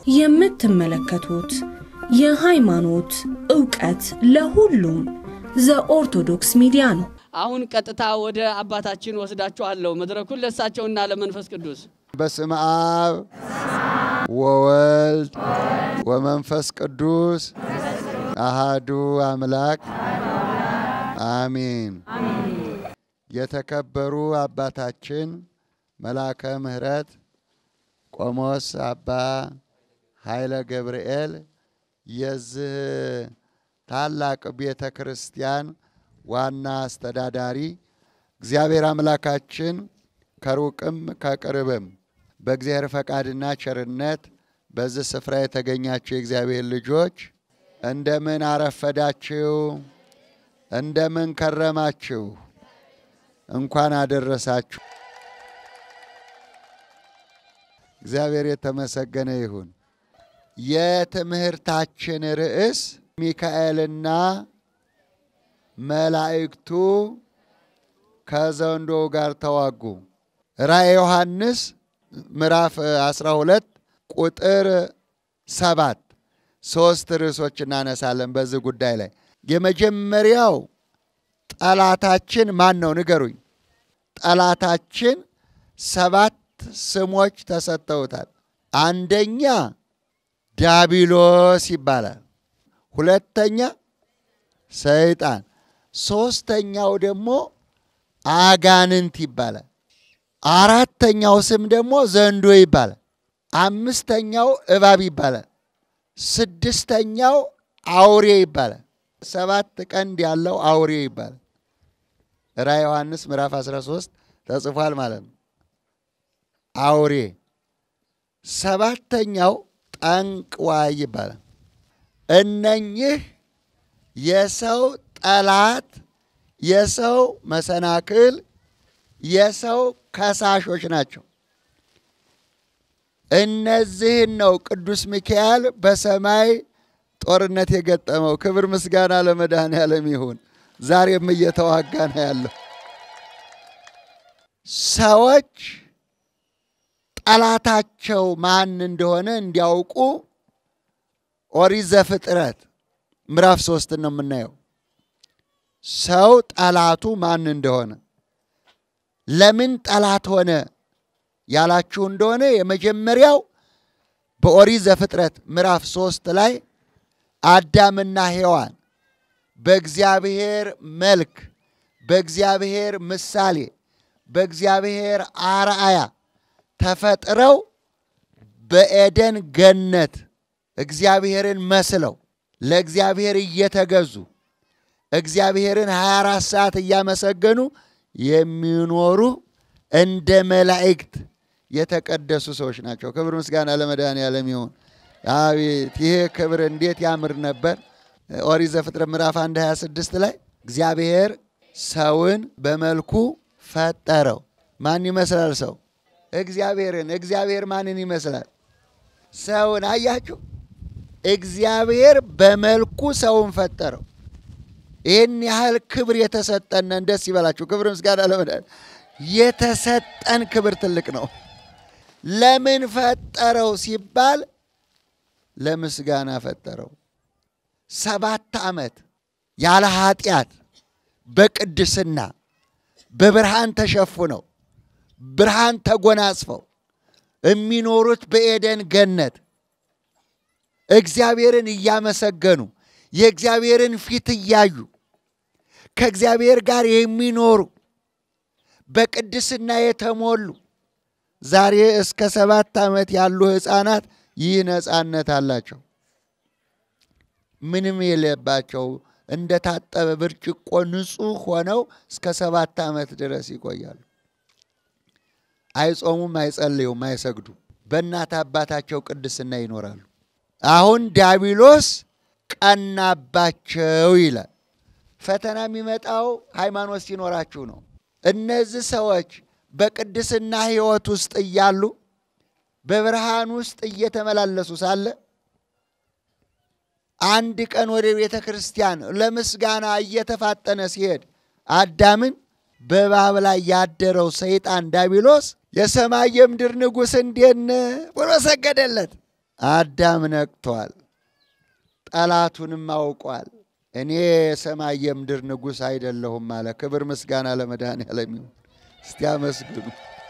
የምትመለከቱት የሃይማኖት ዕውቀት ለሁሉም ዘኦርቶዶክስ ሚዲያ ነው። አሁን ቀጥታ ወደ አባታችን ወስዳችኋለሁ። መድረኩን ለእሳቸውና ለመንፈስ ቅዱስ በስመ አብ ወወልድ ወመንፈስ ቅዱስ አሃዱ አምላክ አሚን። የተከበሩ አባታችን መላከ ምሕረት ቆሞስ አባ ኃይለ ገብርኤል የዚህ ታላቅ ቤተ ክርስቲያን ዋና አስተዳዳሪ፣ እግዚአብሔር አምላካችን ከሩቅም ከቅርብም በእግዚአብሔር ፈቃድና ቸርነት በዚህ ስፍራ የተገኛችሁ የእግዚአብሔር ልጆች እንደምን አረፈዳችሁ? እንደምን ከረማችሁ? እንኳን አደረሳችሁ። እግዚአብሔር የተመሰገነ ይሁን። የትምህርታችን ርዕስ ሚካኤልና መላእክቱ ከዘንዶው ጋር ተዋጉ። ራእየ ዮሐንስ ምዕራፍ 12 ቁጥር ሰባት ሶስት ርዕሶች እናነሳለን በዚህ ጉዳይ ላይ። የመጀመሪያው ጠላታችን ማን ነው? ንገሩኝ። ጠላታችን ሰባት ስሞች ተሰጥተውታል። አንደኛ ዳቢሎስ ይባላል። ሁለተኛ ሰይጣን፣ ሶስተኛው ደግሞ አጋንንት ይባላል። አራተኛው ስም ደግሞ ዘንዶ ይባላል። አምስተኛው እባብ ይባላል። ስድስተኛው አውሬ ይባላል። ሰባት ቀንድ ያለው አውሬ ይባላል። ራዕየ ዮሐንስ ምዕራፍ 13 ተጽፏል ማለት ነው። አውሬ ሰባተኛው ጠንቅዋይ ይባላል። እነኚህ የሰው ጠላት፣ የሰው መሰናክል፣ የሰው ከሳሾች ናቸው። እነዚህን ነው ቅዱስ ሚካኤል በሰማይ ጦርነት የገጠመው። ክብር ምስጋና ለመድኃኔዓለም ይሁን። ዛሬም እየተዋጋ ነው ያለው። ሰዎች ጠላታቸው ማን እንደሆነ እንዲያውቁ ኦሪት ዘፍጥረት ምዕራፍ ሶስትን ነው የምናየው። ሰው ጠላቱ ማን እንደሆነ ለምን ጠላት ሆነ ያላችሁ እንደሆነ የመጀመሪያው በኦሪት ዘፍጥረት ምዕራፍ ሶስት ላይ አዳምና ሔዋን በእግዚአብሔር መልክ፣ በእግዚአብሔር ምሳሌ፣ በእግዚአብሔር አርአያ ተፈጥረው በኤደን ገነት እግዚአብሔርን መስለው ለእግዚአብሔር እየተገዙ እግዚአብሔርን 24 ሰዓት እያመሰገኑ የሚኖሩ እንደ መላእክት የተቀደሱ ሰዎች ናቸው። ክብር ምስጋና ለመድኃኔዓለም ይሁን። አቤት ይሄ ክብር እንዴት ያምር ነበር! ኦሪት ዘፍጥረት ምዕራፍ 1 26 ላይ እግዚአብሔር ሰውን በመልኩ ፈጠረው። ማን ይመስላል ሰው? እግዚአብሔርን። እግዚአብሔር ማንን ይመስላል? ሰውን። አያችሁ፣ እግዚአብሔር በመልኩ ሰውን ፈጠረው። ይህን ያህል ክብር የተሰጠነን ደስ ይበላችሁ። ክብር ምስጋና ለመድኃኔዓለም የተሰጠን ክብር ትልቅ ነው። ለምን ፈጠረው ሲባል ለምስጋና ፈጠረው። ሰባት ዓመት ያለ ኃጢአት በቅድስና በብርሃን ተሸፉነው ብርሃን ተጎናጽፈው የሚኖሩት በኤደን ገነት እግዚአብሔርን እያመሰገኑ የእግዚአብሔርን ፊት እያዩ ከእግዚአብሔር ጋር የሚኖሩ በቅድስና የተሞሉ ዛሬ እስከ ሰባት ዓመት ያሉ ሕፃናት ይህ ነፃነት አላቸው። ምንም የሌባቸው እንደታጠበ ብርጭቆ ንጹሕ ሆነው እስከ ሰባት ዓመት ድረስ ይቆያሉ። አይጾሙም፣ አይጸልዩም፣ አይሰግዱም። በእናት አባታቸው ቅድስና ይኖራሉ። አሁን ዲያብሎስ ቀናባቸው ይላል። ፈተና የሚመጣው ሃይማኖት ሲኖራችሁ ነው። እነዚህ ሰዎች በቅድስና ሕይወት ውስጥ እያሉ በብርሃን ውስጥ እየተመላለሱ ሳለ አንድ ቀን ወደ ቤተ ክርስቲያን ለምስጋና እየተፋጠነ ሲሄድ አዳምን በእባብ ላይ ያደረው ሰይጣን ዳቢሎስ የሰማይ የምድር ንጉሥ እንዴት ነህ ብሎ ሰገደለት። አዳም ነቅቷል፣ ጠላቱንም አውቋል። እኔ የሰማይ የምድር ንጉሥ አይደለሁም አለ። ክብር ምስጋና ለመድኃኔዓለም ይሁን። እስቲ አመስግኑ።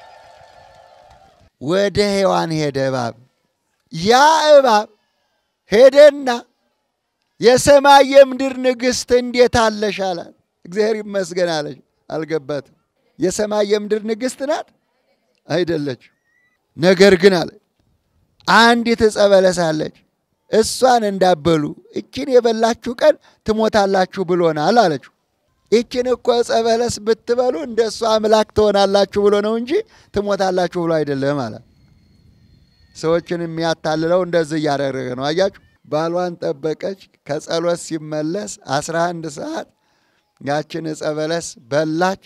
ወደ ሔዋን ሄደ እባብ። ያ እባብ ሄደና የሰማይ የምድር ንግሥት እንዴት አለሽ አላት። እግዚአብሔር ይመስገን አለች። አልገባትም። የሰማይ የምድር ንግሥት ናት አይደለች። ነገር ግን አለ አንዲት ዕፀ በለስ አለች፣ እሷን እንዳበሉ እችን የበላችሁ ቀን ትሞታላችሁ ብሎናል አለችው። ይችን እኮ ዕፀ በለስ ብትበሉ እንደ እሷ አምላክ ትሆናላችሁ ብሎ ነው እንጂ ትሞታላችሁ ብሎ አይደለም አለ። ሰዎችን የሚያታልለው እንደዚህ እያደረገ ነው። አያችሁ፣ ባሏን ጠበቀች። ከጸሎት ሲመለስ አስራ አንድ ሰዓት ያችን ዕፀ በለስ በላች።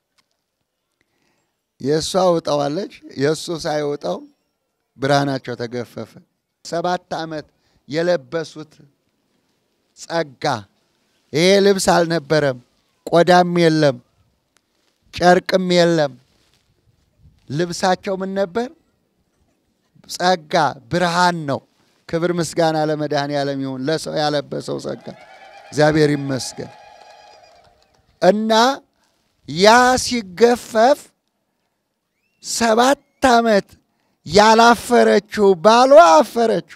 የእሷ ውጠዋለች፣ የእሱ ሳይውጠው ብርሃናቸው ተገፈፈ። ሰባት ዓመት የለበሱት ጸጋ ይሄ ልብስ አልነበረም፣ ቆዳም የለም፣ ጨርቅም የለም። ልብሳቸው ምን ነበር? ጸጋ ብርሃን ነው። ክብር ምስጋና ለመድኃኔዓለም ይሁን። ለሰው ያለበሰው ጸጋ እግዚአብሔር ይመስገን እና ያ ሲገፈፍ ሰባት ዓመት ያላፈረችው ባሏ አፈረችው።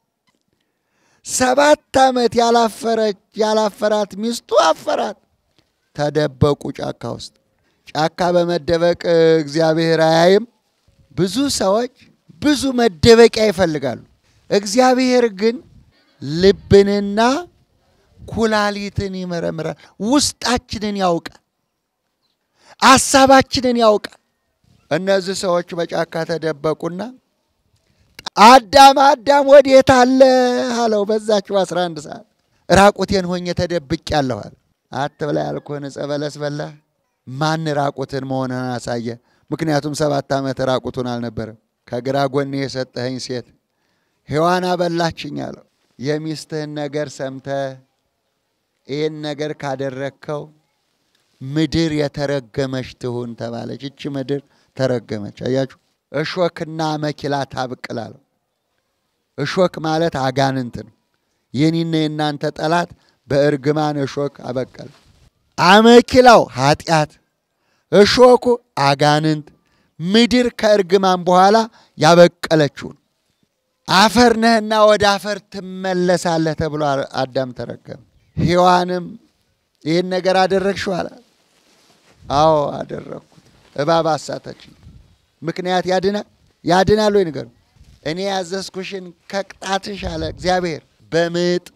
ሰባት ዓመት ያላፈረች ያላፈራት ሚስቱ አፈራት። ተደበቁ ጫካ ውስጥ። ጫካ በመደበቅ እግዚአብሔር አያይም። ብዙ ሰዎች ብዙ መደበቂያ ይፈልጋሉ። እግዚአብሔር ግን ልብንና ኩላሊትን ይመረምራል። ውስጣችንን ያውቃል። አሳባችንን ያውቃል። እነዚህ ሰዎች በጫካ ተደበቁና አዳም አዳም ወዴት አለ አለው። በዛችው አስራ አንድ ሰዓት ራቁቴን ሆኜ ተደብቄአለሁ አለ። አትብላ ያልኩህን ዕፀ በለስ በላህ። ማን ራቁትን መሆንህን አሳየ? ምክንያቱም ሰባት ዓመት ራቁቱን አልነበረም። ከግራ ጎኔ የሰጠኸኝ ሴት ሔዋን አበላችኝ አለው። የሚስትህን ነገር ሰምተህ ይህን ነገር ካደረግከው ምድር የተረገመች ትሁን ተባለች። እቺ ምድር ተረገመች። አያችሁ፣ እሾክና አመኪላ ታብቅል አለው። እሾክ ማለት አጋንንት ነው። የኔና የእናንተ ጠላት በእርግማን እሾክ አበቀለ። አመኪላው ኃጢአት፣ እሾኩ አጋንንት። ምድር ከእርግማን በኋላ ያበቀለችውን አፈር ነህና ወደ አፈር ትመለሳለህ ተብሎ አዳም ተረገመ። ሔዋንም ይህን ነገር አደረግሽው አላት። አዎ አደረግኩት። እባብ አሳተችኝ። ምክንያት ያድናል ያድናል ወይ ንገሩ። እኔ ያዘዝኩሽን ከቅጣትሽ አለ እግዚአብሔር በምጥ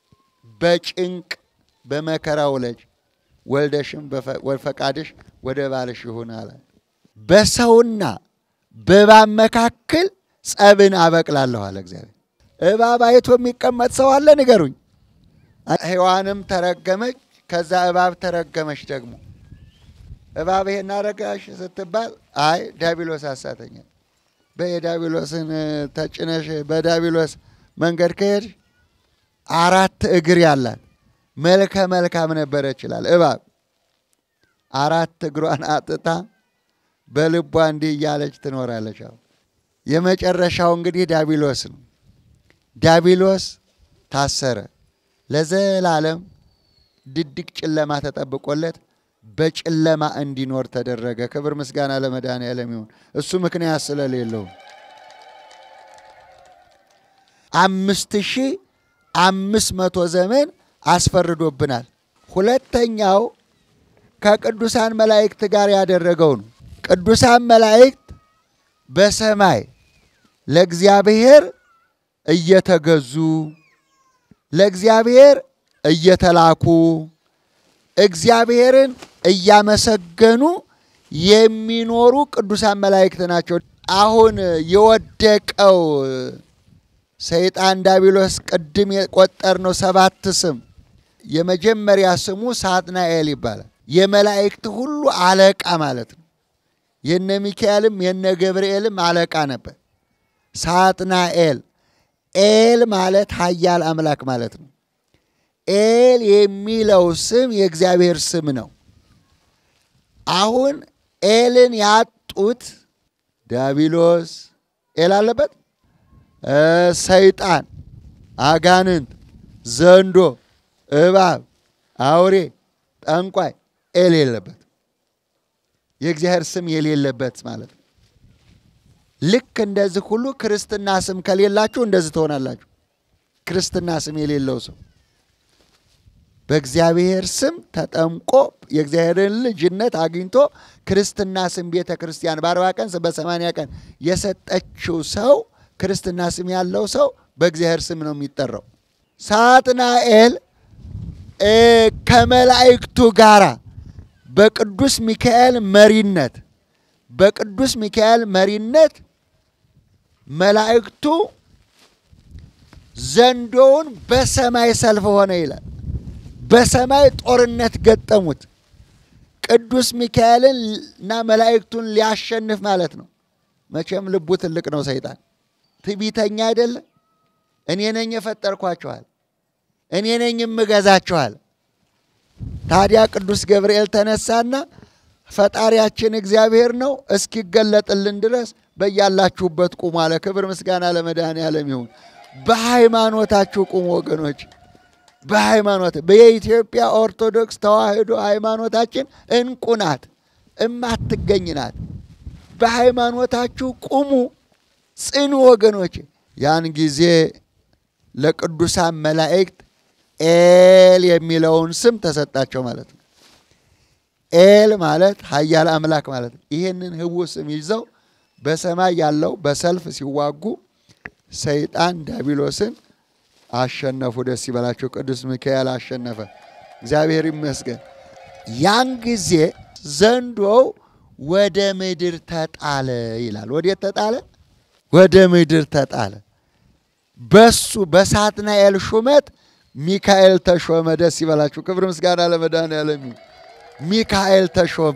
በጭንቅ በመከራ ውለጅ፣ ወልደሽም ፈቃድሽ ወደ ባልሽ ይሁን አለ። በሰውና በእባብ መካከል ጸብን አበቅላለሁ አለ እግዚአብሔር። እባብ አይቶ የሚቀመጥ ሰው አለ ንገሩኝ። ሔዋንም ተረገመች፣ ከዛ እባብ ተረገመች ደግሞ እባብ ይሄን አረጋሽ ስትባል አይ ዳቢሎስ አሳተኛል። በየዳቢሎስን ተጭነሽ በዳቢሎስ መንገድ ከሄድ አራት እግር ያላት መልከ መልካም ነበረ ይችላል። እባብ አራት እግሯን አጥታ በልቧ እንዲህ እያለች ትኖራለች። አሁን የመጨረሻው እንግዲህ ዳቢሎስ ነው። ዳቢሎስ ታሰረ። ለዘላለም ድቅድቅ ጨለማ ተጠብቆለት በጨለማ እንዲኖር ተደረገ። ክብር ምስጋና ለመድኃኔዓለም ይሁን። እሱ ምክንያት ስለሌለው አምስት ሺህ አምስት መቶ ዘመን አስፈርዶብናል። ሁለተኛው ከቅዱሳን መላእክት ጋር ያደረገው ነው። ቅዱሳን መላእክት በሰማይ ለእግዚአብሔር እየተገዙ ለእግዚአብሔር እየተላኩ እግዚአብሔርን እያመሰገኑ የሚኖሩ ቅዱሳን መላእክት ናቸው። አሁን የወደቀው ሰይጣን ዳቢሎስ ቅድም የቆጠርነው ሰባት ስም የመጀመሪያ ስሙ ሳጥናኤል ይባላል። የመላእክት ሁሉ አለቃ ማለት ነው። የነ ሚካኤልም የነ ገብርኤልም አለቃ ነበር። ሳጥናኤል ኤል ማለት ኃያል አምላክ ማለት ነው። ኤል የሚለው ስም የእግዚአብሔር ስም ነው። አሁን ኤልን ያጡት ዳቢሎስ ኤል አለበት ሰይጣን፣ አጋንንት፣ ዘንዶ፣ እባብ፣ አውሬ፣ ጠንቋይ የሌለበት የእግዚአብሔር ስም የሌለበት ማለት ነው። ልክ እንደዚህ ሁሉ ክርስትና ስም ከሌላችሁ እንደዚህ ትሆናላችሁ። ክርስትና ስም የሌለው ሰው በእግዚአብሔር ስም ተጠምቆ የእግዚአብሔርን ልጅነት አግኝቶ ክርስትና ስም ቤተ ክርስቲያን በአርባ ቀን በሰማንያ ቀን የሰጠችው ሰው ክርስትና ስም ያለው ሰው በእግዚአብሔር ስም ነው የሚጠራው። ሳጥናኤል ከመላእክቱ ጋራ በቅዱስ ሚካኤል መሪነት በቅዱስ ሚካኤል መሪነት መላእክቱ ዘንዶውን በሰማይ ሰልፍ ሆነ ይላል። በሰማይ ጦርነት ገጠሙት። ቅዱስ ሚካኤልን እና መላእክቱን ሊያሸንፍ ማለት ነው። መቼም ልቡ ትልቅ ነው ሰይጣን። ትዕቢተኛ አይደለም። እኔ ነኝ የፈጠርኳችኋል፣ እኔ ነኝ የምገዛችኋል። ታዲያ ቅዱስ ገብርኤል ተነሳና ፈጣሪያችን እግዚአብሔር ነው እስኪገለጥልን ድረስ በያላችሁበት ቁሙ አለ። ክብር ምስጋና ለመድኃኔዓለም ይሁን። በሃይማኖታችሁ ቁሙ ወገኖች። በሃይማኖት በየኢትዮጵያ ኦርቶዶክስ ተዋሕዶ ሃይማኖታችን እንቁ ናት፣ እማትገኝ ናት። በሃይማኖታችሁ ቁሙ፣ ጽኑ ወገኖች። ያን ጊዜ ለቅዱሳን መላእክት ኤል የሚለውን ስም ተሰጣቸው ማለት ነው። ኤል ማለት ኃያል አምላክ ማለት ነው። ይህንን ህቡ ስም ይዘው በሰማይ ያለው በሰልፍ ሲዋጉ ሰይጣን ዲያብሎስን አሸነፉ። ደስ ይበላቸው። ቅዱስ ሚካኤል አሸነፈ። እግዚአብሔር ይመስገን። ያን ጊዜ ዘንዶው ወደ ምድር ተጣለ ይላል። ወዴት ተጣለ? ወደ ምድር ተጣለ። በሱ በሳጥናኤል ሹመት ሚካኤል ተሾመ። ደስ ይበላችሁ። ክብር ምስጋና ለመድኃኔዓለም ይሁን። ሚካኤል ተሾመ።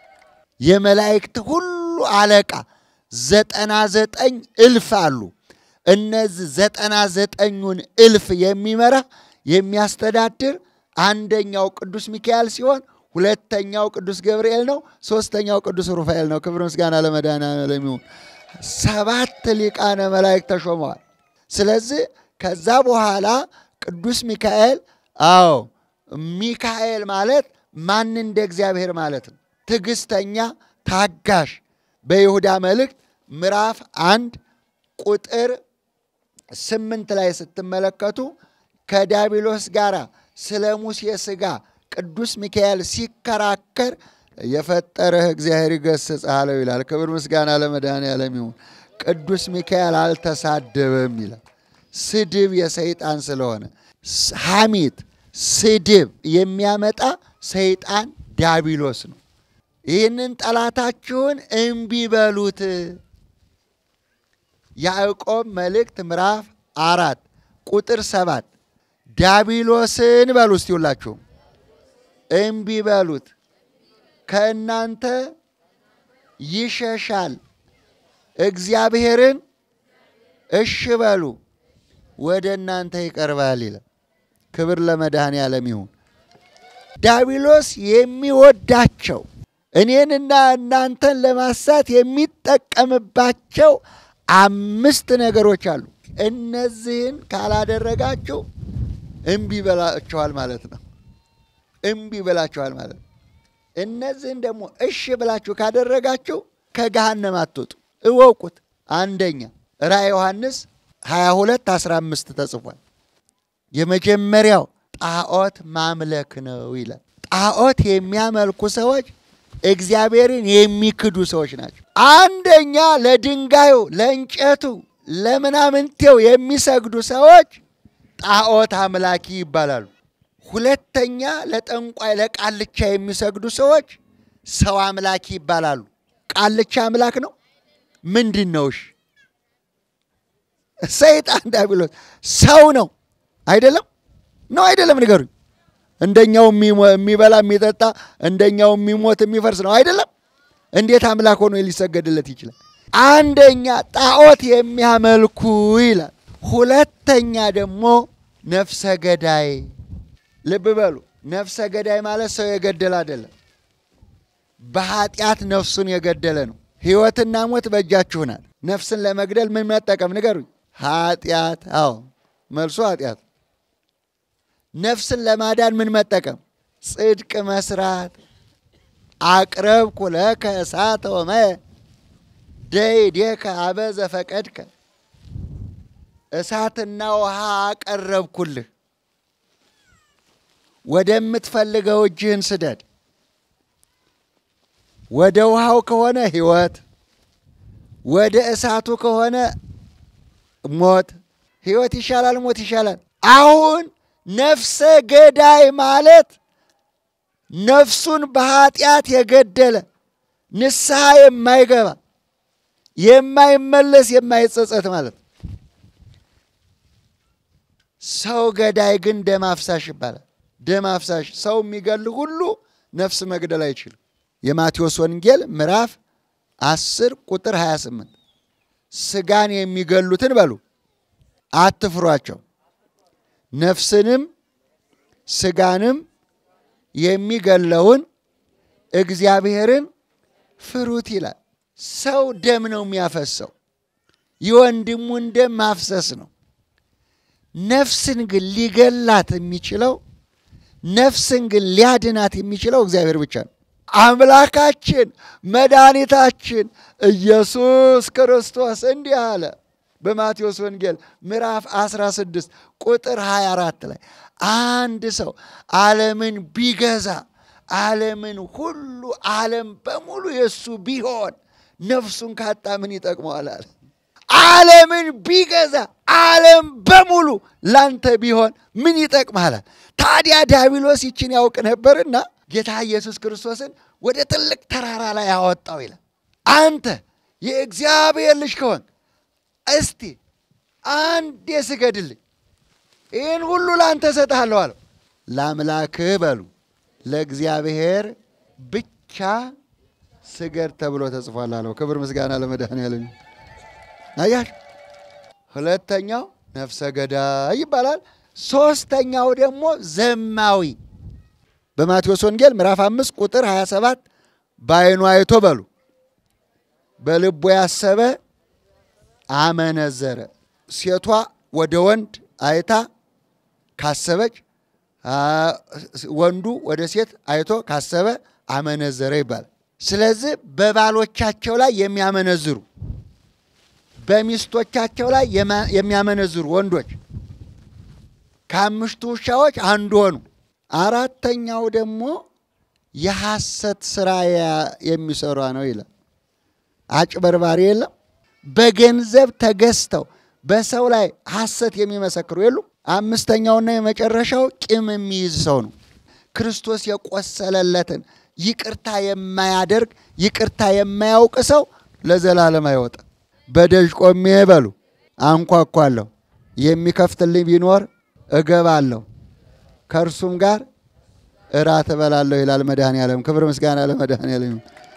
የመላእክት ሁሉ አለቃ ዘጠና ዘጠኝ እልፍ አሉ። እነዚህ ዘጠና ዘጠኙን እልፍ የሚመራ የሚያስተዳድር አንደኛው ቅዱስ ሚካኤል ሲሆን ሁለተኛው ቅዱስ ገብርኤል ነው። ሶስተኛው ቅዱስ ሩፋኤል ነው። ክብር ምስጋና ለመድኃኔዓለም ይሁን። ሰባት ሊቃነ መላእክት ተሾመዋል። ስለዚህ ከዛ በኋላ ቅዱስ ሚካኤል አዎ ሚካኤል ማለት ማን እንደ እግዚአብሔር ማለት ነው። ትዕግስተኛ፣ ታጋሽ በይሁዳ መልእክት ምዕራፍ አንድ ቁጥር ስምንት ላይ ስትመለከቱ ከዲያብሎስ ጋር ስለ ሙሴ ሥጋ ቅዱስ ሚካኤል ሲከራከር የፈጠረህ እግዚአብሔር ይገሥጽህ አለው ይላል። ክብር ምስጋና ለመድኃኔዓለም ይሁን። ቅዱስ ሚካኤል አልተሳደበም ይላል። ስድብ የሰይጣን ስለሆነ ሐሜት፣ ስድብ የሚያመጣ ሰይጣን ዲያብሎስ ነው። ይህንን ጠላታችሁን እምቢ በሉት። ያዕቆብ መልእክት ምዕራፍ አራት ቁጥር ሰባት ዲያብሎስን በሉ እስቲ ሁላችሁም እምቢ በሉት ከእናንተ ይሸሻል። እግዚአብሔርን እሽ በሉ ወደ እናንተ ይቀርባል ይላል። ክብር ለመድኃኔዓለም ይሁን። ዲያብሎስ የሚወዳቸው እኔንና እናንተን ለማሳት የሚጠቀምባቸው አምስት ነገሮች አሉ። እነዚህን ካላደረጋችሁ እምቢ በላችኋል ማለት ነው። እምቢ ብላችኋል ማለት ነው። እነዚህን ደግሞ እሺ ብላችሁ ካደረጋችሁ ከገሃነም አትወጡ። እወቁት። አንደኛ ራዕየ ዮሐንስ 22 15 ተጽፏል። የመጀመሪያው ጣዖት ማምለክ ነው ይላል። ጣዖት የሚያመልኩ ሰዎች እግዚአብሔርን የሚክዱ ሰዎች ናቸው። አንደኛ ለድንጋዩ፣ ለእንጨቱ፣ ለምናምንቴው የሚሰግዱ ሰዎች ጣዖት አምላኪ ይባላሉ። ሁለተኛ ለጠንቋይ፣ ለቃልቻ የሚሰግዱ ሰዎች ሰው አምላኪ ይባላሉ። ቃልቻ አምላክ ነው ምንድን ነው? እሺ ሰይጣን ዲያብሎስ ሰው ነው አይደለም? ነው አይደለም? ንገሩኝ። እንደኛው የሚበላ የሚጠጣ እንደኛው የሚሞት የሚፈርስ ነው አይደለም? እንዴት አምላክ ሆኖ ሊሰገድለት ይችላል? አንደኛ ጣዖት የሚያመልኩ ይላል። ሁለተኛ ደግሞ ነፍሰ ገዳይ። ልብ በሉ፣ ነፍሰ ገዳይ ማለት ሰው የገደለ አይደለም፣ በኃጢአት ነፍሱን የገደለ ነው። ሕይወትና ሞት በእጃችሁ ናት። ነፍስን ለመግደል ምን መጠቀም ንገሩኝ? ኃጢአት። አዎ መልሱ ኃጢአት። ነፍስን ለማዳን ምን መጠቀም? ጽድቅ መስራት። አቅረብኩ ለከ እሳተ ወማየ ደይዴከ አበ ዘፈቀድከ እሳትና ውሃ አቀረብኩልህ፣ ወደምትፈልገው እጅህን ስደድ። ወደ ውሃው ከሆነ ሕይወት፣ ወደ እሳቱ ከሆነ ሞት። ሕይወት ይሻላል፣ ሞት ይሻላል። አሁን ነፍሰ ገዳይ ማለት ነፍሱን በኃጢአት የገደለ ንስሐ የማይገባ የማይመለስ የማይጸጸት ማለት ነው። ሰው ገዳይ ግን ደም አፍሳሽ ይባላል። ደም አፍሳሽ ሰው የሚገል ሁሉ ነፍስ መግደል አይችልም። የማቴዎስ ወንጌል ምዕራፍ 10 ቁጥር 28 ስጋን የሚገሉትን በሉ አትፍሯቸው፣ ነፍስንም ስጋንም የሚገለውን እግዚአብሔርን ፍሩት ይላል። ሰው ደም ነው የሚያፈሰው፣ የወንድሙን ደም ማፍሰስ ነው። ነፍስን ግን ሊገላት የሚችለው ነፍስን ግን ሊያድናት የሚችለው እግዚአብሔር ብቻ ነው። አምላካችን መድኃኒታችን ኢየሱስ ክርስቶስ እንዲህ አለ በማቴዎስ ወንጌል ምዕራፍ 16 ቁጥር 24 ላይ አንድ ሰው ዓለምን ቢገዛ ዓለምን ሁሉ ዓለም በሙሉ የእሱ ቢሆን ነፍሱን ካጣ ምን ይጠቅመዋል? አለ። ዓለምን ቢገዛ ዓለም በሙሉ ላንተ ቢሆን ምን ይጠቅምሃል? ታዲያ ዲያብሎስ ይችን ያውቅ ነበርና ጌታ ኢየሱስ ክርስቶስን ወደ ትልቅ ተራራ ላይ ያወጣው ይላል። አንተ የእግዚአብሔር ልጅ ከሆንክ እስቲ አንዴ ስገድልኝ፣ ይህን ሁሉ ለአንተ እሰጥሃለሁ አለው። ለአምላክህ በሉ ለእግዚአብሔር ብቻ ስገድ ተብሎ ተጽፏል አለው። ክብር ምስጋና ለመድኃኔዓለም። አያችሁ፣ ሁለተኛው ነፍሰ ገዳይ ይባላል። ሶስተኛው ደግሞ ዘማዊ በማቴዎስ ወንጌል ምዕራፍ አምስት ቁጥር 27 በዓይኑ አይቶ በሉ በልቡ ያሰበ አመነዘረ። ሴቷ ወደ ወንድ አይታ ካሰበች፣ ወንዱ ወደ ሴት አይቶ ካሰበ አመነዘረ ይባላል። ስለዚህ በባሎቻቸው ላይ የሚያመነዝሩ በሚስቶቻቸው ላይ የሚያመነዝሩ ወንዶች ከአምስቱ ውሻዎች አንዱ ሆኑ። አራተኛው ደግሞ የሐሰት ስራ የሚሰራ ነው ይላል። አጭበርባሪ የለም። በገንዘብ ተገዝተው በሰው ላይ ሐሰት የሚመሰክሩ የሉም። አምስተኛውና የመጨረሻው ቂም የሚይዝ ሰው ነው። ክርስቶስ የቆሰለለትን ይቅርታ የማያደርግ ይቅርታ የማያውቅ ሰው ለዘላለም አይወጣ። በደጅ ቆሜ በሉ አንኳኳለሁ፣ የሚከፍትልኝ ቢኖር እገባለሁ፣ ከእርሱም ጋር እራት እበላለሁ ይላል መድኃኔዓለም። ክብር ምስጋና ለመድኃኔዓለም።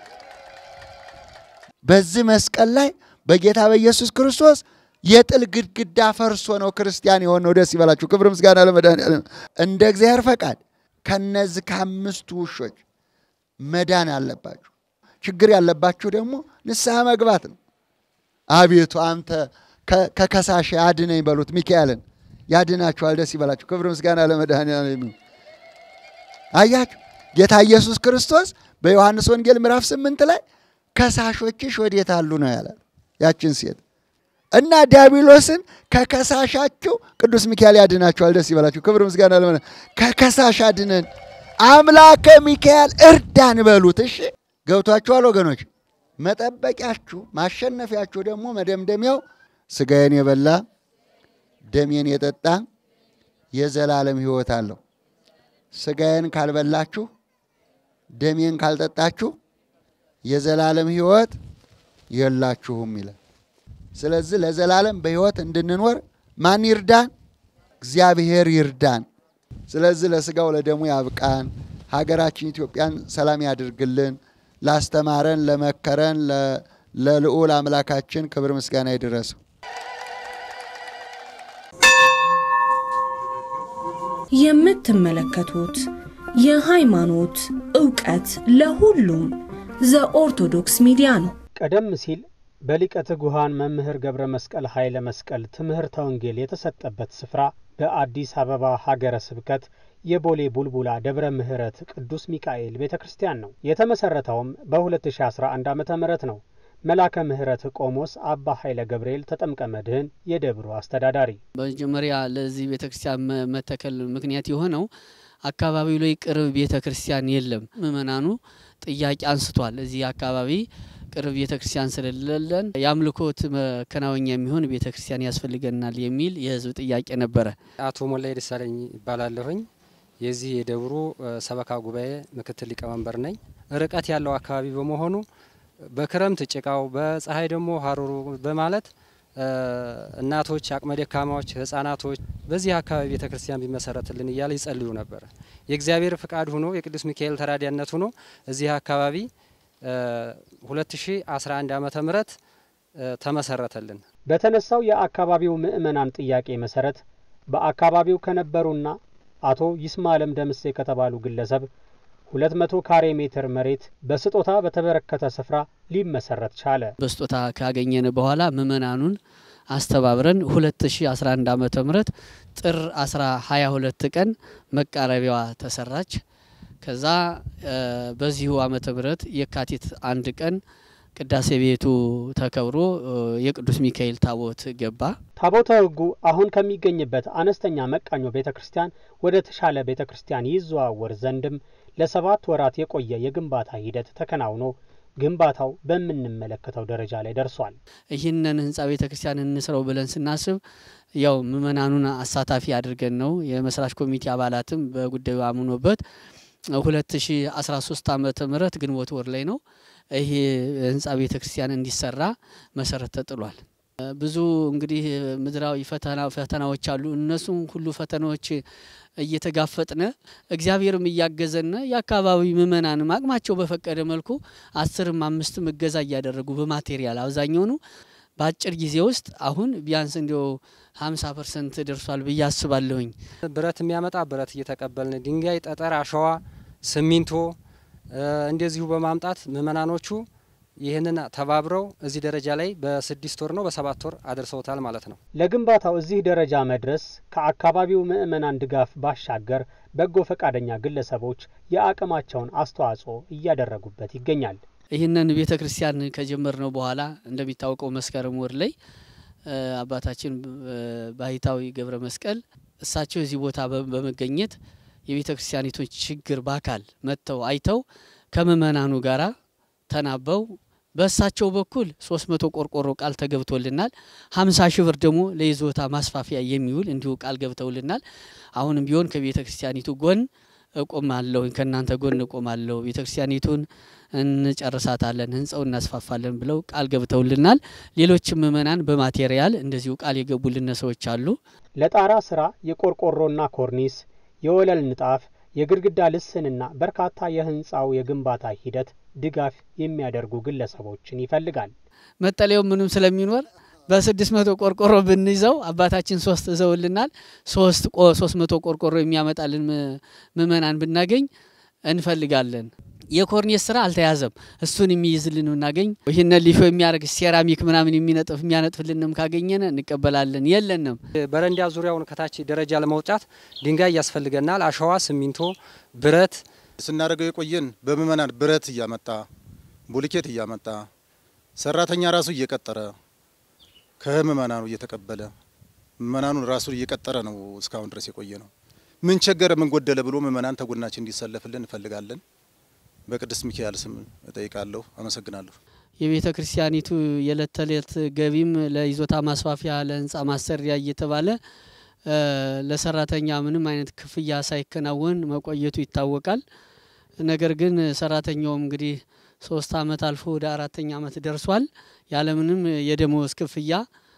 በዚህ መስቀል ላይ በጌታ በኢየሱስ ክርስቶስ የጥል ግድግዳ ፈርሶ ነው ክርስቲያን የሆነው። ደስ ይበላችሁ። ክብር ምስጋና ለመድኃኔዓለም። እንደ እግዚአብሔር ፈቃድ ከነዚህ ከአምስቱ ውሾች መዳን አለባችሁ። ችግር ያለባችሁ ደግሞ ንስሐ መግባት ነው። አቤቱ አንተ ከከሳሽ አድነኝ በሉት። ሚካኤልን ያድናችኋል። ደስ ይበላችሁ። ክብር ምስጋና ለመድኃኔዓለም። አያችሁ ጌታ ኢየሱስ ክርስቶስ በዮሐንስ ወንጌል ምዕራፍ ስምንት ላይ ከሳሾችሽ ወዴት አሉ ነው ያላል ያችን ሴት እና ዲያብሎስን ከከሳሻችሁ ቅዱስ ሚካኤል ያድናችኋል። ደስ ይበላችሁ። ክብር ምስጋና ለመ ከከሳሽ አድነን አምላከ ሚካኤል እርዳን በሉት። እሺ ገብቷችኋል ወገኖች? መጠበቂያችሁ ማሸነፊያችሁ ደግሞ መደምደሚያው ስጋዬን የበላ ደሜን የጠጣ የዘላለም ሕይወት አለው። ስጋዬን ካልበላችሁ ደሜን ካልጠጣችሁ የዘላለም ሕይወት የላችሁም ይላል። ስለዚህ ለዘላለም በሕይወት እንድንኖር ማን ይርዳን? እግዚአብሔር ይርዳን። ስለዚህ ለስጋው ለደሙ ያብቃን። ሀገራችን ኢትዮጵያን ሰላም ያድርግልን። ላስተማረን ለመከረን ለልዑል አምላካችን ክብር ምስጋና ይድረሰው። የምትመለከቱት የሃይማኖት ዕውቀት ለሁሉም ዘኦርቶዶክስ ሚዲያ ነው። ቀደም ሲል በሊቀ ትጉሃን መምህር ገብረ መስቀል ኃይለ መስቀል ትምህርተ ወንጌል የተሰጠበት ስፍራ በአዲስ አበባ ሀገረ ስብከት የቦሌ ቡልቡላ ደብረ ምሕረት ቅዱስ ሚካኤል ቤተ ክርስቲያን ነው። የተመሰረተውም በ2011 ዓ ም ነው። መላከ ምሕረት ቆሞስ አባ ኃይለ ገብርኤል ተጠምቀ መድህን የደብሩ አስተዳዳሪ በመጀመሪያ ለዚህ ቤተ ክርስቲያን መተከል ምክንያት የሆነው አካባቢው ላይ ቅርብ ቤተ ክርስቲያን የለም። ምእመናኑ ጥያቄ አንስቷል። እዚህ አካባቢ ቅርብ ቤተ ክርስቲያን ስለሌለን የአምልኮት መከናወኛ የሚሆን ቤተ ክርስቲያን ያስፈልገናል የሚል የሕዝብ ጥያቄ ነበረ። አቶ ሞላይ ደሳለኝ ይባላለሁኝ። የዚህ የደብሩ ሰበካ ጉባኤ ምክትል ሊቀመንበር ነኝ። ርቀት ያለው አካባቢ በመሆኑ በክረምት ጭቃው፣ በፀሐይ ደግሞ ሀሩሩ በማለት እናቶች፣ አቅመ ደካማዎች፣ ህጻናቶች በዚህ አካባቢ ቤተ ክርስቲያን ቢመሰረትልን እያለ ይጸልዩ ነበር። የእግዚአብሔር ፍቃድ ሆኖ የቅዱስ ሚካኤል ተራዳኢነት ሆኖ እዚህ አካባቢ 2011 ዓመተ ምህረት ተመሰረተልን። በተነሳው የአካባቢው ምዕመናን ጥያቄ መሰረት በአካባቢው ከነበሩና አቶ ይስማለም ደምሴ ከተባሉ ግለሰብ 200 ካሬ ሜትር መሬት በስጦታ በተበረከተ ስፍራ ሊመሰረት ቻለ። በስጦታ ካገኘን በኋላ ምእመናኑን አስተባብረን 2011 ዓመተ ምህረት ጥር 22 ቀን መቃረቢያዋ ተሰራች። ከዛ በዚሁ ዓመተ ምህረት የካቲት አንድ ቀን ቅዳሴ ቤቱ ተከብሮ የቅዱስ ሚካኤል ታቦት ገባ። ታቦተ ሕጉ አሁን ከሚገኝበት አነስተኛ መቃኞ ቤተ ክርስቲያን ወደ ተሻለ ቤተ ክርስቲያን ይዘዋወር ዘንድም ለሰባት ወራት የቆየ የግንባታ ሂደት ተከናውኖ ግንባታው በምንመለከተው ደረጃ ላይ ደርሷል። ይህንን ህንጻ ቤተ ክርስቲያን እንስረው ብለን ስናስብ ያው ምእመናኑን አሳታፊ አድርገን ነው። የመስራች ኮሚቴ አባላትም በጉዳዩ አምኖበት 2013 ዓመተ ምህረት ግንቦት ወር ላይ ነው ይሄ ህንጻ ቤተ ክርስቲያን እንዲሰራ መሰረት ተጥሏል። ብዙ እንግዲህ ምድራዊ ፈተና ፈተናዎች አሉ። እነሱም ሁሉ ፈተናዎች እየተጋፈጥነ እግዚአብሔርም እያገዘነ የአካባቢ ምእመናንም አቅማቸው በፈቀደ መልኩ አስርም አምስትም እገዛ እያደረጉ በማቴሪያል አብዛኛውኑ በአጭር ጊዜ ውስጥ አሁን ቢያንስ እንዲያው ሀምሳ ፐርሰንት ደርሷል ብዬ አስባለሁኝ። ብረት የሚያመጣ ብረት እየተቀበልን ድንጋይ፣ ጠጠር፣ አሸዋ፣ ሲሚንቶ እንደዚሁ በማምጣት ምእመናኖቹ ይህንን ተባብረው እዚህ ደረጃ ላይ በስድስት ወር ነው በሰባት ወር አድርሰውታል ማለት ነው። ለግንባታው እዚህ ደረጃ መድረስ ከአካባቢው ምዕመናን ድጋፍ ባሻገር በጎ ፈቃደኛ ግለሰቦች የአቅማቸውን አስተዋጽኦ እያደረጉበት ይገኛል። ይህንን ቤተ ክርስቲያን ከጀመርነው በኋላ እንደሚታወቀው መስከረም ወር ላይ አባታችን ባህታዊ ገብረ መስቀል እሳቸው እዚህ ቦታ በመገኘት የቤተ ክርስቲያኒቱን ችግር በአካል መጥተው አይተው ከምእመናኑ ጋራ ተናበው በእሳቸው በኩል ሶስት መቶ ቆርቆሮ ቃል ተገብቶልናል። ሀምሳ ሺህ ብር ደግሞ ለይዞታ ማስፋፊያ የሚውል እንዲሁ ቃል ገብተውልናል። አሁንም ቢሆን ከቤተ ክርስቲያኒቱ ጎን እቆማለሁ፣ ከእናንተ ጎን እቆማለሁ፣ ቤተ ክርስቲያኒቱን እንጨርሳታለን፣ ህንጸው እናስፋፋለን ብለው ቃል ገብተውልናል። ሌሎችም ምእመናን በማቴሪያል እንደዚሁ ቃል የገቡልን ሰዎች አሉ። ለጣራ ስራ የቆርቆሮና ኮርኒስ፣ የወለል ንጣፍ፣ የግድግዳ ልስንና በርካታ የህንፃው የግንባታ ሂደት ድጋፍ የሚያደርጉ ግለሰቦችን ይፈልጋል። መጠለያው ምንም ስለሚኖር በስድስት መቶ ቆርቆሮ ብንይዘው አባታችን ሶስት እዘውልናል። ሶስት ሶስት መቶ ቆርቆሮ የሚያመጣልን ምእመናን ብናገኝ እንፈልጋለን። የኮርኔስ ስራ አልተያዘም። እሱን የሚይዝልን ብናገኝ ይህንን ሊሾ የሚያደርግ ሴራሚክ ምናምን የሚነጥፍ የሚያነጥፍልንም ካገኘን እንቀበላለን። የለንም። በረንዳ ዙሪያውን ከታች ደረጃ ለመውጣት ድንጋይ ያስፈልገናል። አሸዋ፣ ሲሚንቶ፣ ብረት ስናደርገው የቆየን በምእመናን ብረት እያመጣ ቡልኬት እያመጣ ሰራተኛ ራሱ እየቀጠረ ከምእመናኑ እየተቀበለ ምእመናኑን ራሱ እየቀጠረ ነው እስካሁን ድረስ የቆየ ነው። ምን ቸገረ ምን ጎደለ ብሎ ምእመናን ተጎናችን እንዲሰለፍልን እንፈልጋለን። በቅድስት ሚካኤል ስም እጠይቃለሁ። አመሰግናለሁ። የቤተ ክርስቲያኒቱ የዕለት ተዕለት ገቢም ለይዞታ ማስፋፊያ ለህንፃ ማሰሪያ እየተባለ ለሰራተኛ ምንም አይነት ክፍያ ሳይከናወን መቆየቱ ይታወቃል። ነገር ግን ሰራተኛውም እንግዲህ ሶስት አመት አልፎ ወደ አራተኛ አመት ደርሷል ያለምንም የደሞዝ ክፍያ።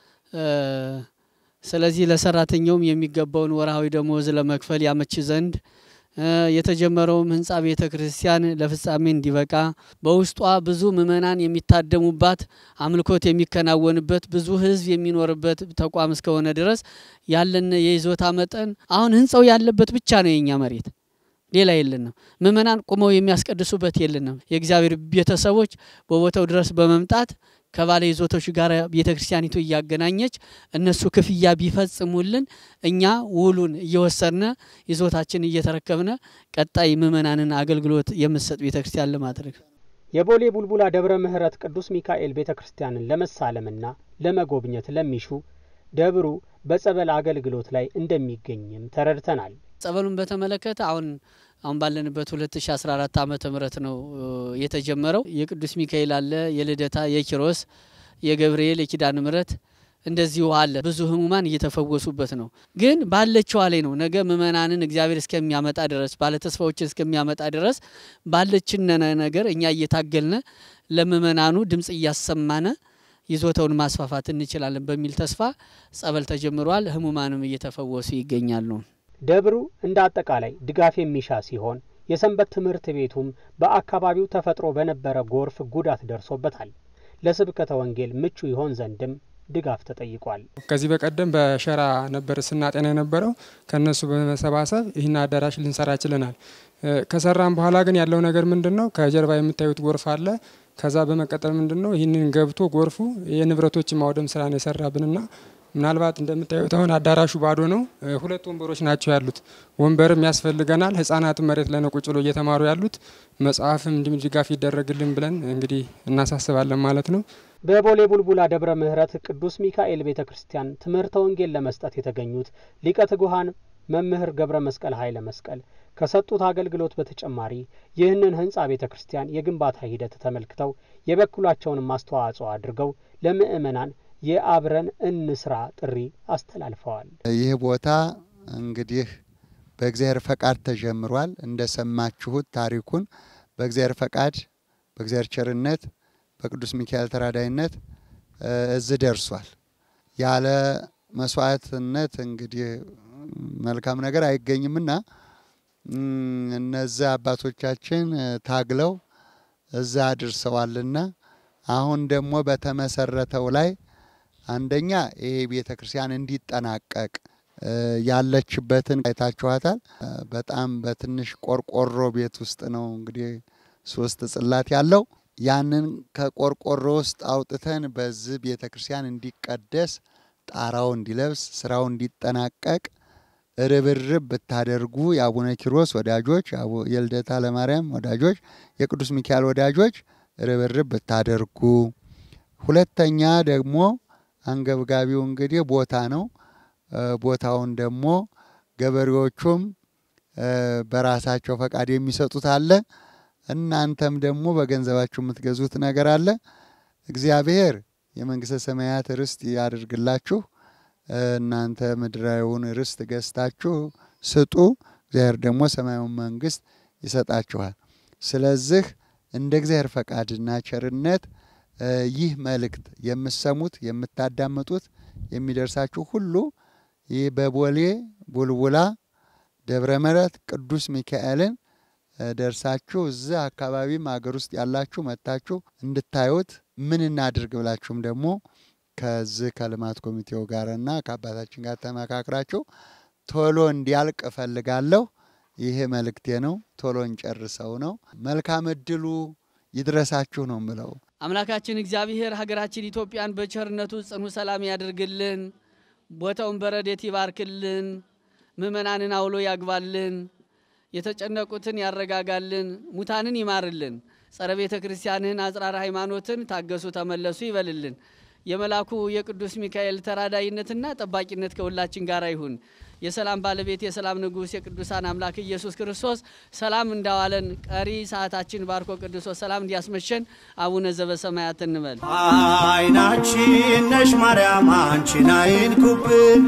ስለዚህ ለሰራተኛውም የሚገባውን ወርሃዊ ደሞዝ ለመክፈል ያመች ዘንድ የተጀመረውም ህንፃ ቤተ ክርስቲያን ለፍጻሜ እንዲበቃ በውስጧ ብዙ ምእመናን የሚታደሙባት አምልኮት የሚከናወንበት ብዙ ህዝብ የሚኖርበት ተቋም እስከሆነ ድረስ ያለን የይዞታ መጠን አሁን ህንፃው ያለበት ብቻ ነው የኛ መሬት፣ ሌላ የለንም። ምእመናን ቁመው የሚያስቀድሱበት የለንም። የእግዚአብሔር ቤተሰቦች በቦታው ድረስ በመምጣት ከባለ ይዞቶች ጋር ቤተ ክርስቲያኒቱ እያገናኘች እነሱ ክፍያ ቢፈጽሙልን እኛ ውሉን እየወሰድነ ይዞታችን እየተረከብነ ቀጣይ ምእመናንን አገልግሎት የምትሰጥ ቤተ ክርስቲያን ለማድረግ የቦሌ ቡልቡላ ደብረ ምሕረት ቅዱስ ሚካኤል ቤተ ክርስቲያንን ለመሳለምና ለመጎብኘት ለሚሹ ደብሩ በጸበል አገልግሎት ላይ እንደሚገኝም ተረድተናል። ጸበሉን በተመለከተ አሁን አሁን ባለንበት 2014 ዓመተ ምህረት ነው የተጀመረው። የቅዱስ ሚካኤል አለ፣ የልደታ፣ የኪሮስ፣ የገብርኤል፣ የኪዳነ ምሕረት እንደዚሁ አለ። ብዙ ህሙማን እየተፈወሱበት ነው። ግን ባለችዋ ላይ ነው። ነገ ምእመናንን እግዚአብሔር እስከሚያመጣ ድረስ ባለተስፋዎችን እስከሚያመጣ ድረስ ባለችን ነገር እኛ እየታገልነ ለምእመናኑ ድምፅ እያሰማነ ይዞታውን ማስፋፋት እንችላለን በሚል ተስፋ ጸበል ተጀምሯል። ህሙማንም እየተፈወሱ ይገኛሉ። ደብሩ እንደ አጠቃላይ ድጋፍ የሚሻ ሲሆን የሰንበት ትምህርት ቤቱም በአካባቢው ተፈጥሮ በነበረ ጎርፍ ጉዳት ደርሶበታል። ለስብከተ ወንጌል ምቹ ይሆን ዘንድም ድጋፍ ተጠይቋል። ከዚህ በቀደም በሸራ ነበር ስናጤና የነበረው። ከነሱ በመሰባሰብ ይህን አዳራሽ ልንሰራ ችለናል። ከሰራም በኋላ ግን ያለው ነገር ምንድን ነው? ከጀርባ የምታዩት ጎርፍ አለ። ከዛ በመቀጠል ምንድን ነው ይህንን ገብቶ ጎርፉ የንብረቶች ማውደም ስራ ነው የሰራብንና ምናልባት እንደምታዩት አሁን አዳራሹ ባዶ ነው። ሁለት ወንበሮች ናቸው ያሉት። ወንበርም ያስፈልገናል። ህጻናትም መሬት ላይ ነው ቁጭ ብሎ እየተማሩ ያሉት። መጽሐፍም እንዲሁም ድጋፍ ይደረግልን ብለን እንግዲህ እናሳስባለን ማለት ነው። በቦሌ ቡልቡላ ደብረ ምሕረት ቅዱስ ሚካኤል ቤተ ክርስቲያን ትምህርተ ወንጌል ለመስጠት የተገኙት ሊቀ ትጉሃን መምህር ገብረ መስቀል ኃይለ መስቀል ከሰጡት አገልግሎት በተጨማሪ ይህንን ህንፃ ቤተ ክርስቲያን የግንባታ ሂደት ተመልክተው የበኩላቸውንም አስተዋጽኦ አድርገው ለምእመናን የአብረን እንስራ ጥሪ አስተላልፈዋል። ይህ ቦታ እንግዲህ በእግዚአብሔር ፈቃድ ተጀምሯል። እንደሰማችሁት ታሪኩን በእግዚአብሔር ፈቃድ፣ በእግዚአብሔር ቸርነት፣ በቅዱስ ሚካኤል ተራዳይነት እዚህ ደርሷል። ያለ መስዋዕትነት እንግዲህ መልካም ነገር አይገኝምና እነዚያ አባቶቻችን ታግለው እዛ አድርሰዋልና አሁን ደግሞ በተመሰረተው ላይ አንደኛ ይሄ ቤተ ክርስቲያን እንዲጠናቀቅ ያለችበትን አይታችኋታል። በጣም በትንሽ ቆርቆሮ ቤት ውስጥ ነው እንግዲህ ሶስት ጽላት ያለው ያንን ከቆርቆሮ ውስጥ አውጥተን በዚህ ቤተ ክርስቲያን እንዲቀደስ ጣራው እንዲለብስ ስራው እንዲጠናቀቅ ርብርብ ብታደርጉ የአቡነ ኪሮስ ወዳጆች፣ የልደታ ለማርያም ወዳጆች፣ የቅዱስ ሚካኤል ወዳጆች ርብርብ ብታደርጉ። ሁለተኛ ደግሞ አንገብጋቢው እንግዲህ ቦታ ነው። ቦታውን ደግሞ ገበሬዎቹም በራሳቸው ፈቃድ የሚሰጡት አለ። እናንተም ደግሞ በገንዘባችሁ የምትገዙት ነገር አለ። እግዚአብሔር የመንግስተ ሰማያት ርስት ያድርግላችሁ። እናንተ ምድራዊውን ርስት ገዝታችሁ ስጡ፣ እግዚአብሔር ደግሞ ሰማያዊውን መንግስት ይሰጣችኋል። ስለዚህ እንደ እግዚአብሔር ፈቃድና ቸርነት ይህ መልእክት የምሰሙት የምታዳምጡት የሚደርሳችሁ ሁሉ ይህ በቦሌ ቡልቡላ ደብረ ምሕረት ቅዱስ ሚካኤልን ደርሳችሁ እዚህ አካባቢም ሀገር ውስጥ ያላችሁ መጥታችሁ እንድታዩት ምን እናድርግ ብላችሁም ደግሞ ከዚህ ከልማት ኮሚቴው ጋርና ከአባታችን ጋር ተመካክራችሁ ቶሎ እንዲያልቅ እፈልጋለሁ። ይሄ መልእክቴ ነው። ቶሎ እንጨርሰው ነው። መልካም እድሉ ይድረሳችሁ ነው ምለው። አምላካችን እግዚአብሔር ሀገራችን ኢትዮጵያን በቸርነቱ ጽኑ ሰላም ያድርግልን። ቦታውን በረዴት ይባርክልን። ምእመናንን አውሎ ያግባልን። የተጨነቁትን ያረጋጋልን። ሙታንን ይማርልን። ጸረ ቤተ ክርስቲያንን አጽራረ ሃይማኖትን ታገሱ ተመለሱ ይበልልን። የመላኩ የቅዱስ ሚካኤል ተራዳይነትና ጠባቂነት ከሁላችን ጋር ይሁን። የሰላም ባለቤት የሰላም ንጉሥ የቅዱሳን አምላክ ኢየሱስ ክርስቶስ ሰላም እንዳዋለን ቀሪ ሰዓታችን ባርኮ ቅዱሶ ሰላም እንዲያስመሸን አቡነ ዘበሰማያት እንበል። አይናችን ነሽ ማርያም አንቺን አይንኩብን፣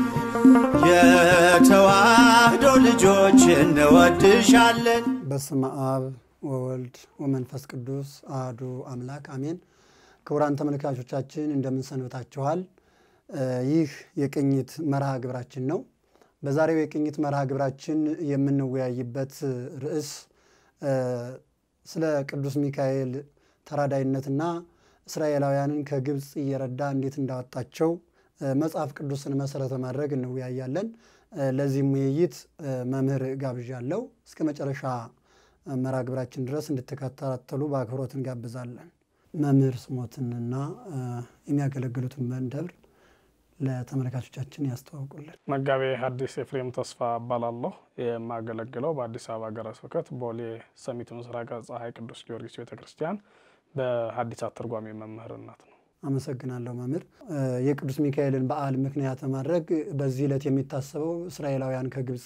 የተዋህዶ ልጆች እንወድሻለን። በስመ አብ ወወልድ ወመንፈስ ቅዱስ አህዱ አምላክ አሜን። ክቡራን ተመልካቾቻችን እንደምን ሰንብታችኋል? ይህ የቅኝት መርሃ ግብራችን ነው። በዛሬው የቅኝት መርሃ ግብራችን የምንወያይበት ርዕስ ስለ ቅዱስ ሚካኤል ተራዳይነትና እስራኤላውያንን ከግብፅ እየረዳ እንዴት እንዳወጣቸው መጽሐፍ ቅዱስን መሰረት በማድረግ እንወያያለን። ለዚህም ውይይት መምህር ጋብዣለሁ። እስከ መጨረሻ መርሃ ግብራችን ድረስ እንድትከታተሉ በአክብሮት እንጋብዛለን። መምህር ስሞትንና የሚያገለግሉትን ደብር ለተመልካቾቻችን ያስተዋውቁልን። መጋቤ ሐዲስ ኤፍሬም ተስፋ እባላለሁ። የማገለግለው በአዲስ አበባ ሀገረ ስብከት ቦሌ ሰሚት ምስራቅ ፀሐይ ቅዱስ ጊዮርጊስ ቤተ ክርስቲያን በሐዲሳት ትርጓሜ መምህርነት ነው። አመሰግናለሁ መምህር። የቅዱስ ሚካኤልን በዓል ምክንያት በማድረግ በዚህ ዕለት የሚታሰበው እስራኤላውያን ከግብፅ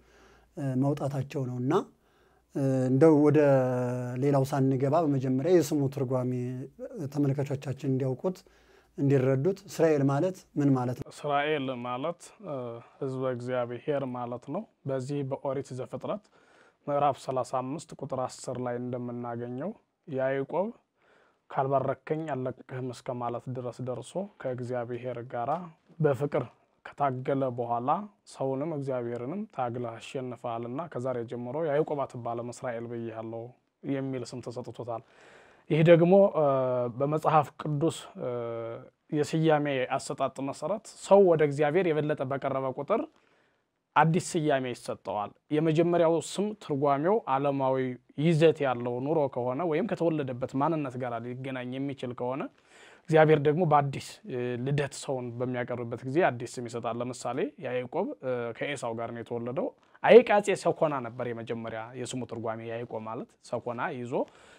መውጣታቸው ነው እና እንደው ወደ ሌላው ሳንገባ በመጀመሪያ የስሙ ትርጓሜ ተመልካቾቻችን እንዲያውቁት እንዲረዱት እስራኤል ማለት ምን ማለት ነው? እስራኤል ማለት ሕዝበ እግዚአብሔር ማለት ነው። በዚህ በኦሪት ዘፍጥረት ምዕራፍ 35 ቁጥር 10 ላይ እንደምናገኘው ያዕቆብ ካልባረከኝ አልለቅህም እስከ ማለት ድረስ ደርሶ ከእግዚአብሔር ጋራ በፍቅር ከታገለ በኋላ ሰውንም እግዚአብሔርንም ታግለህ አሸንፈሃልና ከዛሬ ጀምሮ ያዕቆብ አትባልም እስራኤል ብዬሃለሁ የሚል ስም ተሰጥቶታል። ይህ ደግሞ በመጽሐፍ ቅዱስ የስያሜ አሰጣጥ መሰረት ሰው ወደ እግዚአብሔር የበለጠ በቀረበ ቁጥር አዲስ ስያሜ ይሰጠዋል። የመጀመሪያው ስም ትርጓሜው ዓለማዊ ይዘት ያለው ኑሮ ከሆነ ወይም ከተወለደበት ማንነት ጋር ሊገናኝ የሚችል ከሆነ እግዚአብሔር ደግሞ በአዲስ ልደት ሰውን በሚያቀርብበት ጊዜ አዲስ ስም ይሰጣል። ለምሳሌ ያዕቆብ ከኤሳው ጋር ነው የተወለደው። አይቃጼ ሰኮና ነበር የመጀመሪያ የስሙ ትርጓሜ። ያዕቆብ ማለት ሰኮና ይዞ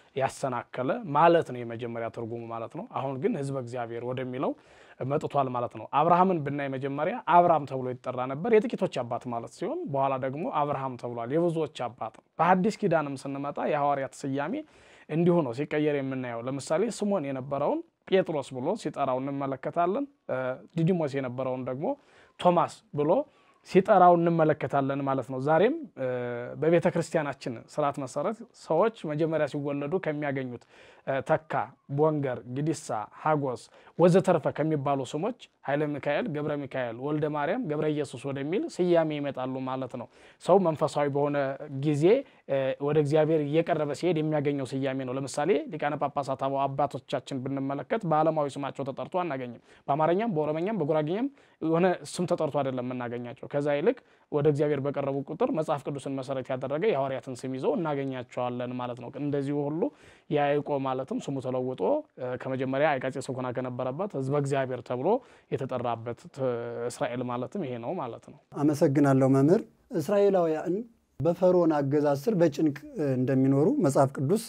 ያሰናከለ ማለት ነው የመጀመሪያ ትርጉሙ ማለት ነው። አሁን ግን ሕዝበ እግዚአብሔር ወደሚለው መጥቷል ማለት ነው። አብርሃምን ብናይ መጀመሪያ አብርሃም ተብሎ ይጠራ ነበር፣ የጥቂቶች አባት ማለት ሲሆን በኋላ ደግሞ አብርሃም ተብሏል፣ የብዙዎች አባት። በሐዲስ ኪዳንም ስንመጣ የሐዋርያት ስያሜ እንዲሁ ነው ሲቀየር የምናየው። ለምሳሌ ስሞን የነበረውን ጴጥሮስ ብሎ ሲጠራው እንመለከታለን። ዲዲሞስ የነበረውን ደግሞ ቶማስ ብሎ ሲጠራው እንመለከታለን ማለት ነው። ዛሬም በቤተ ክርስቲያናችን ስርዓት መሰረት ሰዎች መጀመሪያ ሲወለዱ ከሚያገኙት ተካ፣ ቦንገር፣ ግዲሳ፣ ሀጎስ ወዘተርፈ ከሚባሉ ስሞች ኃይለ ሚካኤል፣ ገብረ ሚካኤል፣ ወልደ ማርያም፣ ገብረ ኢየሱስ ወደሚል ስያሜ ይመጣሉ ማለት ነው። ሰው መንፈሳዊ በሆነ ጊዜ ወደ እግዚአብሔር እየቀረበ ሲሄድ የሚያገኘው ስያሜ ነው። ለምሳሌ ሊቃነ ጳጳሳት አባቶቻችን ብንመለከት በዓለማዊ ስማቸው ተጠርቶ አናገኝም። በአማርኛም፣ በኦሮመኛም፣ በጉራጌኛም የሆነ ስም ተጠርቶ አይደለም የምናገኛቸው። ከዛ ይልቅ ወደ እግዚአብሔር በቀረቡ ቁጥር መጽሐፍ ቅዱስን መሰረት ያደረገ የሐዋርያትን ስም ይዘው እናገኛቸዋለን ማለት ነው። እንደዚሁ ሁሉ ያዕቆብ ማለትም ስሙ ተለውጦ ከመጀመሪያ አይቃጼ ሰኮና ከነበረበት ሕዝበ እግዚአብሔር ተብሎ የተጠራበት እስራኤል ማለትም ይሄ ነው ማለት ነው። አመሰግናለሁ መምህር። እስራኤላውያን በፈርዖን አገዛዝ ስር በጭንቅ እንደሚኖሩ መጽሐፍ ቅዱስ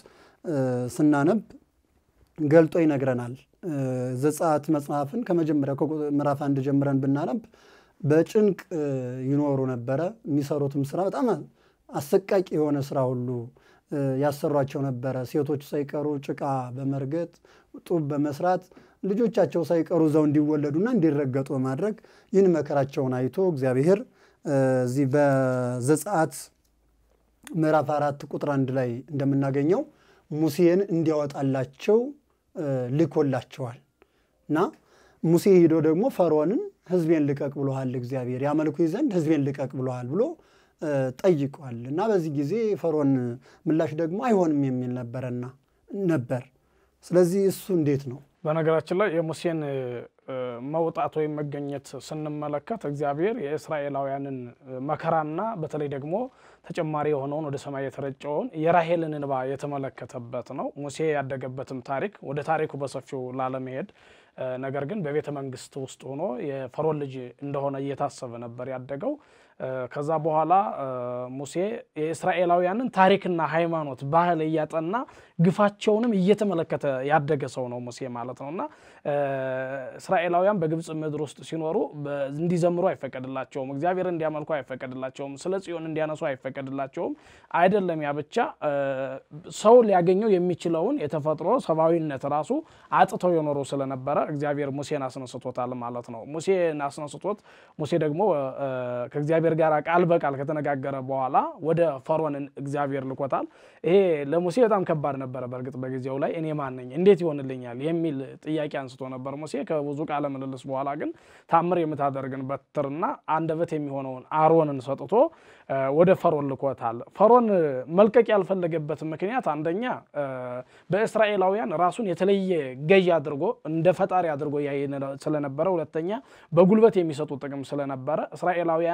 ስናነብ ገልጦ ይነግረናል። ዘጸአት መጽሐፍን ከመጀመሪያ ምዕራፍ አንድ ጀምረን ብናነብ በጭንቅ ይኖሩ ነበረ። የሚሰሩትም ስራ በጣም አሰቃቂ የሆነ ስራ ሁሉ ያሰሯቸው ነበረ። ሴቶች ሳይቀሩ ጭቃ በመርገጥ ጡብ በመስራት ልጆቻቸው ሳይቀሩ እዛው እንዲወለዱና እንዲረገጡ በማድረግ ይህን መከራቸውን አይቶ እግዚአብሔር እዚህ በዘጸአት ምዕራፍ አራት ቁጥር አንድ ላይ እንደምናገኘው ሙሴን እንዲያወጣላቸው ልኮላቸዋል እና ሙሴ ሂዶ ደግሞ ፈርዖንን ሕዝቤን ልቀቅ ብሎሃል እግዚአብሔር ያመልኩኝ ዘንድ ሕዝቤን ልቀቅ ብሎሃል ብሎ ጠይቋል እና በዚህ ጊዜ ፈርዖን ምላሽ ደግሞ አይሆንም የሚል ነበረና ነበር። ስለዚህ እሱ እንዴት ነው? በነገራችን ላይ የሙሴን መውጣት ወይም መገኘት ስንመለከት እግዚአብሔር የእስራኤላውያንን መከራና በተለይ ደግሞ ተጨማሪ የሆነውን ወደ ሰማይ የተረጨውን የራሄልን እንባ የተመለከተበት ነው። ሙሴ ያደገበትም ታሪክ ወደ ታሪኩ በሰፊው ላለመሄድ ነገር ግን በቤተ መንግስት ውስጥ ሆኖ የፈርዖን ልጅ እንደሆነ እየታሰበ ነበር ያደገው። ከዛ በኋላ ሙሴ የእስራኤላውያንን ታሪክና ሃይማኖት፣ ባህል እያጠና ግፋቸውንም እየተመለከተ ያደገ ሰው ነው ሙሴ ማለት ነው እና እስራኤላውያን በግብፅ ምድር ውስጥ ሲኖሩ እንዲዘምሩ አይፈቀድላቸውም። እግዚአብሔር እንዲያመልኩ አይፈቀድላቸውም። ስለ ጽዮን እንዲያነሱ አይፈቀድላቸውም። አይደለም ያ ብቻ ሰው ሊያገኘው የሚችለውን የተፈጥሮ ሰብአዊነት ራሱ አጥተው የኖሩ ስለነበረ እግዚአብሔር ሙሴን አስነስቶታል ማለት ነው። ሙሴን አስነስቶት ሙሴ ደግሞ ከእግዚአብሔር ጋር ቃል በቃል ከተነጋገረ በኋላ ወደ ፈርዖን እግዚአብሔር ልኮታል። ይሄ ለሙሴ በጣም ከባድ ነበረ። በእርግጥ በጊዜው ላይ እኔ ማን ነኝ እንዴት ይሆንልኛል የሚል ጥያቄ አንስቶ ነበር ሙሴ። ከብዙ ቃለ ምልልስ በኋላ ግን ታምር የምታደርግን በትርና አንደበት የሚሆነውን አሮንን ሰጥቶ ወደ ፈርዖን ልኮታል። ፈርዖን መልቀቅ ያልፈለገበት ምክንያት አንደኛ በእስራኤላውያን ራሱን የተለየ ገዥ አድርጎ እንደ ፈጣሪ አድርጎ ያይ ስለነበረ፣ ሁለተኛ በጉልበት የሚሰጡ ጥቅም ስለነበረ እስራኤላውያንን እንደ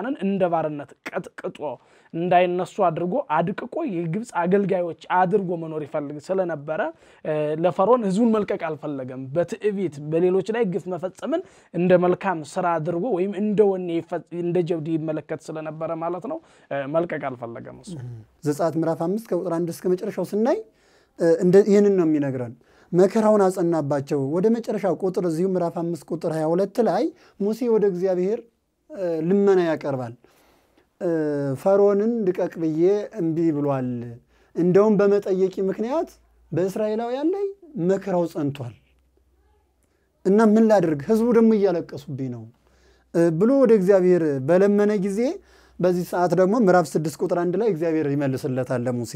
ባርነት ቀጥቅጦ እንዳይነሱ አድርጎ አድቅቆ የግብፅ አገልጋዮች አድርጎ መኖር ይፈልግ ስለነበረ ለፈርዖን ህዝቡን መልቀቅ አልፈለገም። በትዕቢት በሌሎች ላይ ግፍ መፈጸምን እንደ መልካም ስራ አድርጎ ወይም እንደ ወኔ እንደ ጀብድ ይመለከት ስለነበረ ማለት ነው መልቀቅ አልፈለገም እሱ ዘጸአት ምዕራፍ አምስት ከቁጥር አንድ እስከ መጨረሻው ስናይ ይህንን ነው የሚነግረን። መከራውን አጸናባቸው። ወደ መጨረሻ ቁጥር እዚሁ ምዕራፍ አምስት ቁጥር 22 ላይ ሙሴ ወደ እግዚአብሔር ልመና ያቀርባል። ፈርዖንን ልቀቅ ብዬ እምቢ ብሏል። እንደውም በመጠየቂ ምክንያት በእስራኤላውያን ላይ መከራው ጸንቷል እና ምን ላድርግ፣ ህዝቡ ደግሞ እያለቀሱብኝ ነው ብሎ ወደ እግዚአብሔር በለመነ ጊዜ በዚህ ሰዓት ደግሞ ምዕራፍ ስድስት ቁጥር አንድ ላይ እግዚአብሔር ይመልስለታል ለሙሴ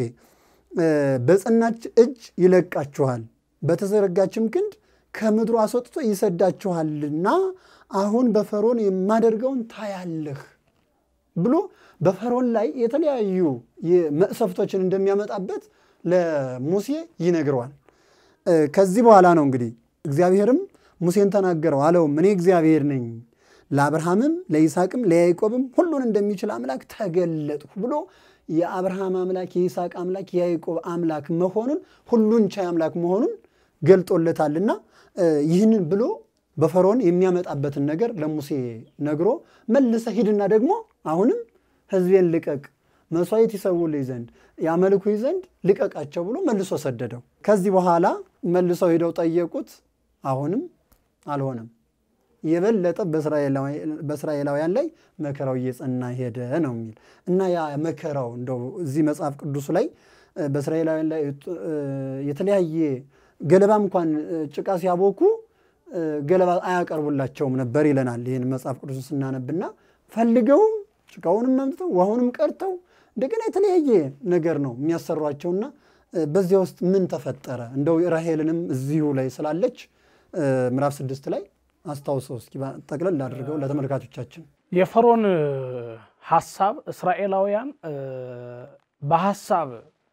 በጸናች እጅ ይለቃችኋል፣ በተዘረጋችም ክንድ ከምድሩ አስወጥቶ ይሰዳችኋልና አሁን በፈርዖን የማደርገውን ታያለህ ብሎ በፈርዖን ላይ የተለያዩ መቅሰፍቶችን እንደሚያመጣበት ለሙሴ ይነግረዋል። ከዚህ በኋላ ነው እንግዲህ እግዚአብሔርም ሙሴን ተናገረው አለውም እኔ እግዚአብሔር ነኝ ለአብርሃምም ለይስሐቅም ለያዕቆብም ሁሉን እንደሚችል አምላክ ተገለጥሁ ብሎ የአብርሃም አምላክ የይስሐቅ አምላክ የያዕቆብ አምላክ መሆኑን ሁሉን ቻይ አምላክ መሆኑን ገልጦለታልና ይህንን ብሎ በፈርዖን የሚያመጣበትን ነገር ለሙሴ ነግሮ መልሰ ሂድና ደግሞ አሁንም ሕዝቤን ልቀቅ፣ መስዋዕት ይሰውልኝ ዘንድ ያመልኩኝ ዘንድ ልቀቃቸው ብሎ መልሶ ሰደደው። ከዚህ በኋላ መልሰው ሂደው ጠየቁት። አሁንም አልሆነም። የበለጠ በእስራኤላውያን ላይ መከራው እየጸና ሄደ ነው የሚል እና ያ መከራው እንደው እዚህ መጽሐፍ ቅዱሱ ላይ በእስራኤላውያን ላይ የተለያየ ገለባ እንኳን ጭቃ ሲያቦኩ ገለባ አያቀርቡላቸውም ነበር ይለናል። ይህን መጽሐፍ ቅዱስን ስናነብና ፈልገውም ጭቃውንም መምጥተው ውሃውንም ቀርተው እንደገና የተለያየ ነገር ነው የሚያሰሯቸውና በዚያ ውስጥ ምን ተፈጠረ? እንደው ራሄልንም እዚሁ ላይ ስላለች ምዕራፍ ስድስት ላይ አስታውሰው እስኪ ጠቅለል አድርገው ለተመልካቾቻችን። የፈርዖን ሀሳብ እስራኤላውያን በሀሳብ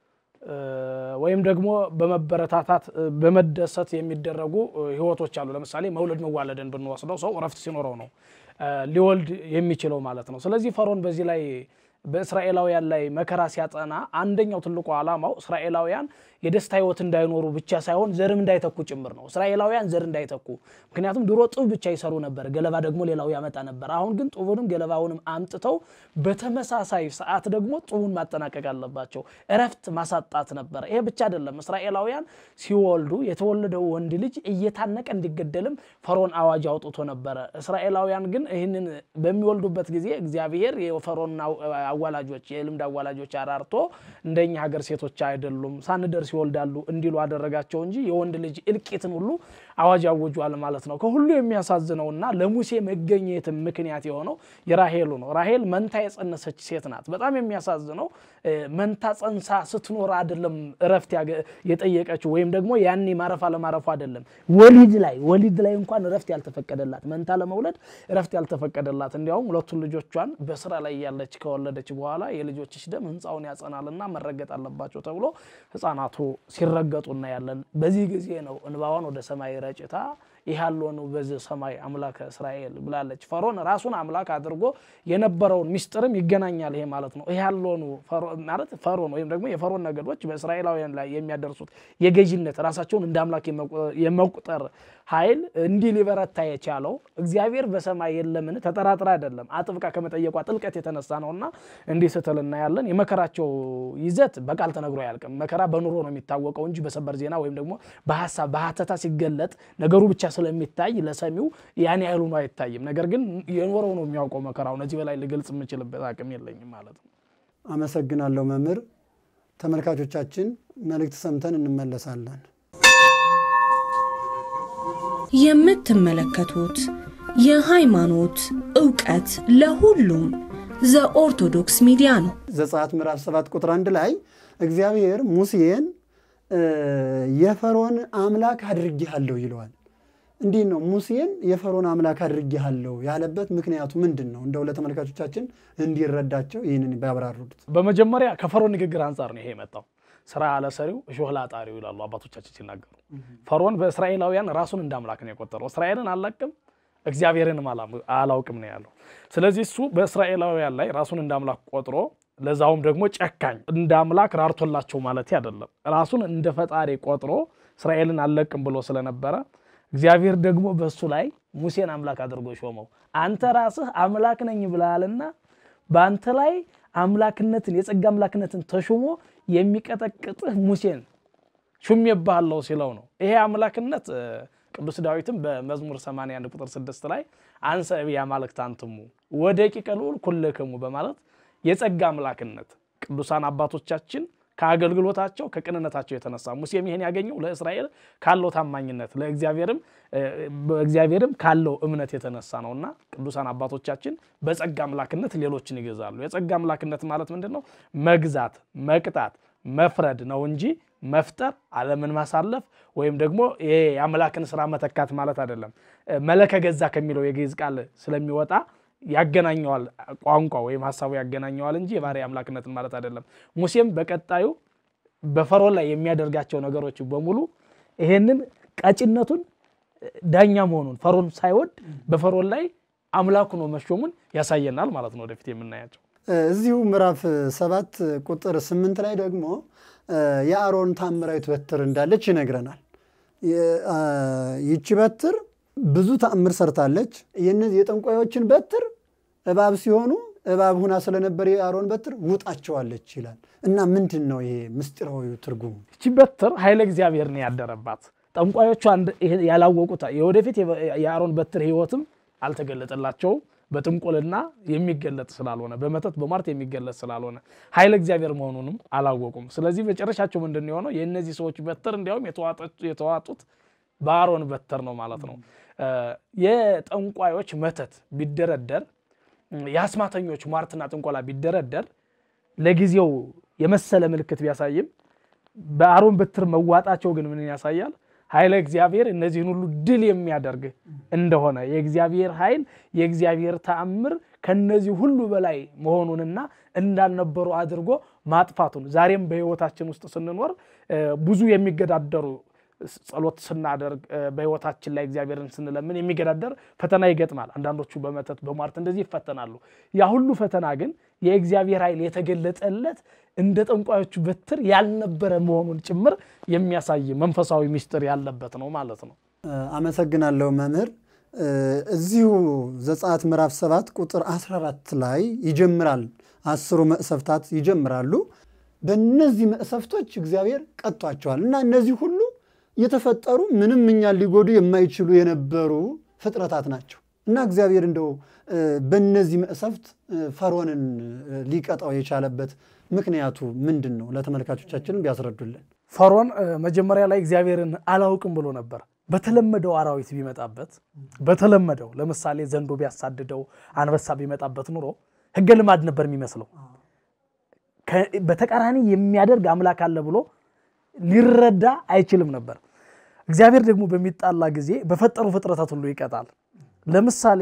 ወይም ደግሞ በመበረታታት በመደሰት የሚደረጉ ህይወቶች አሉ። ለምሳሌ መውለድ መዋለድን ብንወስደው ሰው እረፍት ሲኖረው ነው ሊወልድ የሚችለው ማለት ነው። ስለዚህ ፈርዖን በዚህ ላይ በእስራኤላውያን ላይ መከራ ሲያጸና አንደኛው ትልቁ ዓላማው እስራኤላውያን የደስታ ህይወት እንዳይኖሩ ብቻ ሳይሆን ዘርም እንዳይተኩ ጭምር ነው። እስራኤላውያን ዘር እንዳይተኩ። ምክንያቱም ድሮ ጡብ ብቻ ይሰሩ ነበር፣ ገለባ ደግሞ ሌላው ያመጣ ነበር። አሁን ግን ጡቡንም ገለባውንም አምጥተው በተመሳሳይ ሰዓት ደግሞ ጡቡን ማጠናቀቅ አለባቸው። እረፍት ማሳጣት ነበር። ይሄ ብቻ አይደለም። እስራኤላውያን ሲወልዱ የተወለደው ወንድ ልጅ እየታነቀ እንዲገደልም ፈርዖን አዋጅ አውጥቶ ነበረ። እስራኤላውያን ግን ይህንን በሚወልዱበት ጊዜ እግዚአብሔር የፈርዖን አዋላጆች የልምድ አዋላጆች አራርቶ እንደኛ ሀገር ሴቶች አይደሉም ሳንደርስ ይወልዳሉ እንዲሉ አደረጋቸው እንጂ የወንድ ልጅ እልቂትን ሁሉ አዋጅ አውጇል ማለት ነው። ከሁሉ የሚያሳዝነውና ለሙሴ መገኘት ምክንያት የሆነው የራሄሉ ነው። ራሄል መንታ የጸነሰች ሴት ናት። በጣም የሚያሳዝነው መንታ ጸንሳ ስትኖር አይደለም እረፍት የጠየቀችው ወይም ደግሞ ያኔ ማረፍ አለማረፉ አይደለም። ወሊድ ላይ ወሊድ ላይ እንኳን እረፍት ያልተፈቀደላት መንታ ለመውለድ እረፍት ያልተፈቀደላት እንዲያውም ሁለቱን ልጆቿን በስራ ላይ ያለች ከወለደች በኋላ የልጆችሽ ደም ህንፃውን ያጸናልና መረገጥ አለባቸው ተብሎ ህፃናቱ ሲረገጡ እናያለን። በዚህ ጊዜ ነው እንባዋን ወደ ሰማይ ረጭታ ይሃሎኑ በዚህ ሰማይ አምላከ እስራኤል ብላለች። ፈርዖን ራሱን አምላክ አድርጎ የነበረውን ሚስጥርም ይገናኛል። ይሄ ማለት ነው ይሃሎኑ ማለት ፈርዖን ወይም ደግሞ የፈርዖን ነገዶች በእስራኤላውያን ላይ የሚያደርሱት የገዥነት ራሳቸውን እንደ አምላክ የመቁጠር ኃይል እንዲህ ሊበረታ የቻለው እግዚአብሔር በሰማይ የለምን ተጠራጥራ አይደለም፣ አጥብቃ ከመጠየቋ ጥልቀት የተነሳ ነውና እንዲህ ስትል እናያለን። የመከራቸው ይዘት በቃል ተነግሮ አያልቅም። መከራ በኑሮ ነው የሚታወቀው እንጂ በሰበር ዜና ወይም ደግሞ በሀሳብ በሀተታ ሲገለጥ ነገሩ ብቻ ስለሚታይ ለሰሚው ያን ያህሉ ነው አይታይም። ነገር ግን የኖረው ነው የሚያውቀው መከራውን። እዚህ በላይ ልገልጽ የምችልበት አቅም የለኝም ማለት ነው። አመሰግናለሁ መምህር። ተመልካቾቻችን መልእክት ሰምተን እንመለሳለን። የምትመለከቱት የሃይማኖት እውቀት ለሁሉም ዘኦርቶዶክስ ሚዲያ ነው። ዘጸአት ምዕራፍ 7 ቁጥር አንድ ላይ እግዚአብሔር ሙሴን የፈርዖን አምላክ አድርጌሃለሁ ይለዋል። እንዲህ ነው ሙሴን የፈርዖን አምላክ አድርጌሃለሁ ያለበት ምክንያቱ ምንድን ነው? እንደው ለተመልካቾቻችን እንዲረዳቸው ይህንን ቢያብራሩት። በመጀመሪያ ከፈርዖን ንግግር አንጻር ነው ይሄ የመጣው። ስራ ለሰሪው እሾህ ላጣሪው ይላሉ አባቶቻችን ሲናገሩ። ፈርዖን በእስራኤላውያን ራሱን እንደ አምላክ ነው የቆጠረው። እስራኤልን አልለቅም፣ እግዚአብሔርንም አላውቅም ነው ያለው። ስለዚህ እሱ በእስራኤላውያን ላይ ራሱን እንደ አምላክ ቆጥሮ ለዛውም ደግሞ ጨካኝ እንደ አምላክ ራርቶላቸው ማለት አይደለም። ራሱን እንደ ፈጣሪ ቆጥሮ እስራኤልን አልለቅም ብሎ ስለነበረ እግዚአብሔር ደግሞ በእሱ ላይ ሙሴን አምላክ አድርጎ ሾመው። አንተ ራስህ አምላክ ነኝ ብለሃልና በአንተ ላይ አምላክነትን የጸጋ አምላክነትን ተሾሞ የሚቀጠቅጥህ ሙሴን ሹሜብሃለሁ ሲለው ነው። ይሄ አምላክነት ቅዱስ ዳዊትም በመዝሙር 81 ቁጥር 6 ላይ አንሰ እብየ አማልክት አንትሙ ወደቂቀ ልዑል ኩልክሙ በማለት የጸጋ አምላክነት ቅዱሳን አባቶቻችን ከአገልግሎታቸው ከቅንነታቸው የተነሳ ሙሴም ይሄን ያገኘው ለእስራኤል ካለው ታማኝነት ለእግዚአብሔርም በእግዚአብሔርም ካለው እምነት የተነሳ ነውና ቅዱሳን አባቶቻችን በጸጋ አምላክነት ሌሎችን ይገዛሉ። የጸጋ አምላክነት ማለት ምንድን ነው? መግዛት፣ መቅጣት፣ መፍረድ ነው እንጂ መፍጠር፣ ዓለምን ማሳለፍ ወይም ደግሞ ይሄ የአምላክን ስራ መተካት ማለት አይደለም። መለከ ገዛ ከሚለው የግዕዝ ቃል ስለሚወጣ ያገናኘዋል ቋንቋ ወይም ሀሳቡ ያገናኘዋል እንጂ የባህሪ አምላክነትን ማለት አይደለም። ሙሴም በቀጣዩ በፈርዖን ላይ የሚያደርጋቸው ነገሮች በሙሉ ይሄንን ቀጭነቱን ዳኛ መሆኑን ፈርዖን ሳይወድ በፈርዖን ላይ አምላኩ ነው መሾሙን ያሳየናል ማለት ነው ወደፊት የምናያቸው። እዚሁ ምዕራፍ ሰባት ቁጥር ስምንት ላይ ደግሞ የአሮን ታምራዊት በትር እንዳለች ይነግረናል። ይቺ በትር ብዙ ተአምር ሰርታለች። የነዚህ የጠንቋዮችን በትር እባብ ሲሆኑ እባብ ሁና ስለነበር የአሮን በትር ውጣቸዋለች ይላል እና ምንድን ነው ይሄ ምስጢራዊ ትርጉሙ? ይቺ በትር ኃይለ እግዚአብሔር ነው ያደረባት። ጠንቋዮቹ ያላወቁት የወደፊት የአሮን በትር ህይወትም አልተገለጠላቸውም። በጥንቁልና የሚገለጥ ስላልሆነ በመተት በሟርት የሚገለጥ ስላልሆነ ኃይለ እግዚአብሔር መሆኑንም አላወቁም። ስለዚህ መጨረሻቸው ምንድን የሆነው የእነዚህ ሰዎች በትር እንዲያውም የተዋጡት በአሮን በትር ነው ማለት ነው። የጠንቋዮች መተት ቢደረደር የአስማተኞች ሟርትና ጥንቆላ ቢደረደር ለጊዜው የመሰለ ምልክት ቢያሳይም በአሮን በትር መዋጣቸው ግን ምን ያሳያል? ኃይለ እግዚአብሔር እነዚህን ሁሉ ድል የሚያደርግ እንደሆነ የእግዚአብሔር ኃይል የእግዚአብሔር ተአምር ከነዚህ ሁሉ በላይ መሆኑንና እንዳልነበሩ አድርጎ ማጥፋቱን ዛሬም በህይወታችን ውስጥ ስንኖር ብዙ የሚገዳደሩ ጸሎት ስናደርግ በህይወታችን ላይ እግዚአብሔርን ስንለምን የሚገዳደር ፈተና ይገጥማል። አንዳንዶቹ በመተት በሟርት እንደዚህ ይፈተናሉ። ያ ሁሉ ፈተና ግን የእግዚአብሔር ኃይል የተገለጠለት እንደ ጠንቋዮቹ በትር ያልነበረ መሆኑን ጭምር የሚያሳይ መንፈሳዊ ምስጢር ያለበት ነው ማለት ነው። አመሰግናለሁ መምህር። እዚሁ ዘጸአት ምዕራፍ 7 ቁጥር 14 ላይ ይጀምራል። አስሩ መቅሰፍታት ይጀምራሉ። በእነዚህ መቅሰፍቶች እግዚአብሔር ቀጧቸዋል እና እነዚህ ሁሉ የተፈጠሩ ምንም እኛን ሊጎዱ የማይችሉ የነበሩ ፍጥረታት ናቸው እና እግዚአብሔር እንደው በእነዚህ መቅሰፍት ፈርዖንን ሊቀጣው የቻለበት ምክንያቱ ምንድን ነው? ለተመልካቾቻችን ቢያስረዱልን። ፈርዖን መጀመሪያ ላይ እግዚአብሔርን አላውቅም ብሎ ነበር። በተለመደው አራዊት ቢመጣበት በተለመደው ለምሳሌ ዘንዶ ቢያሳድደው፣ አንበሳ ቢመጣበት ኑሮ ሕገ ልማድ ነበር የሚመስለው። በተቃራኒ የሚያደርግ አምላክ አለ ብሎ ሊረዳ አይችልም ነበር። እግዚአብሔር ደግሞ በሚጣላ ጊዜ በፈጠሩ ፍጥረታት ሁሉ ይቀጣል። ለምሳሌ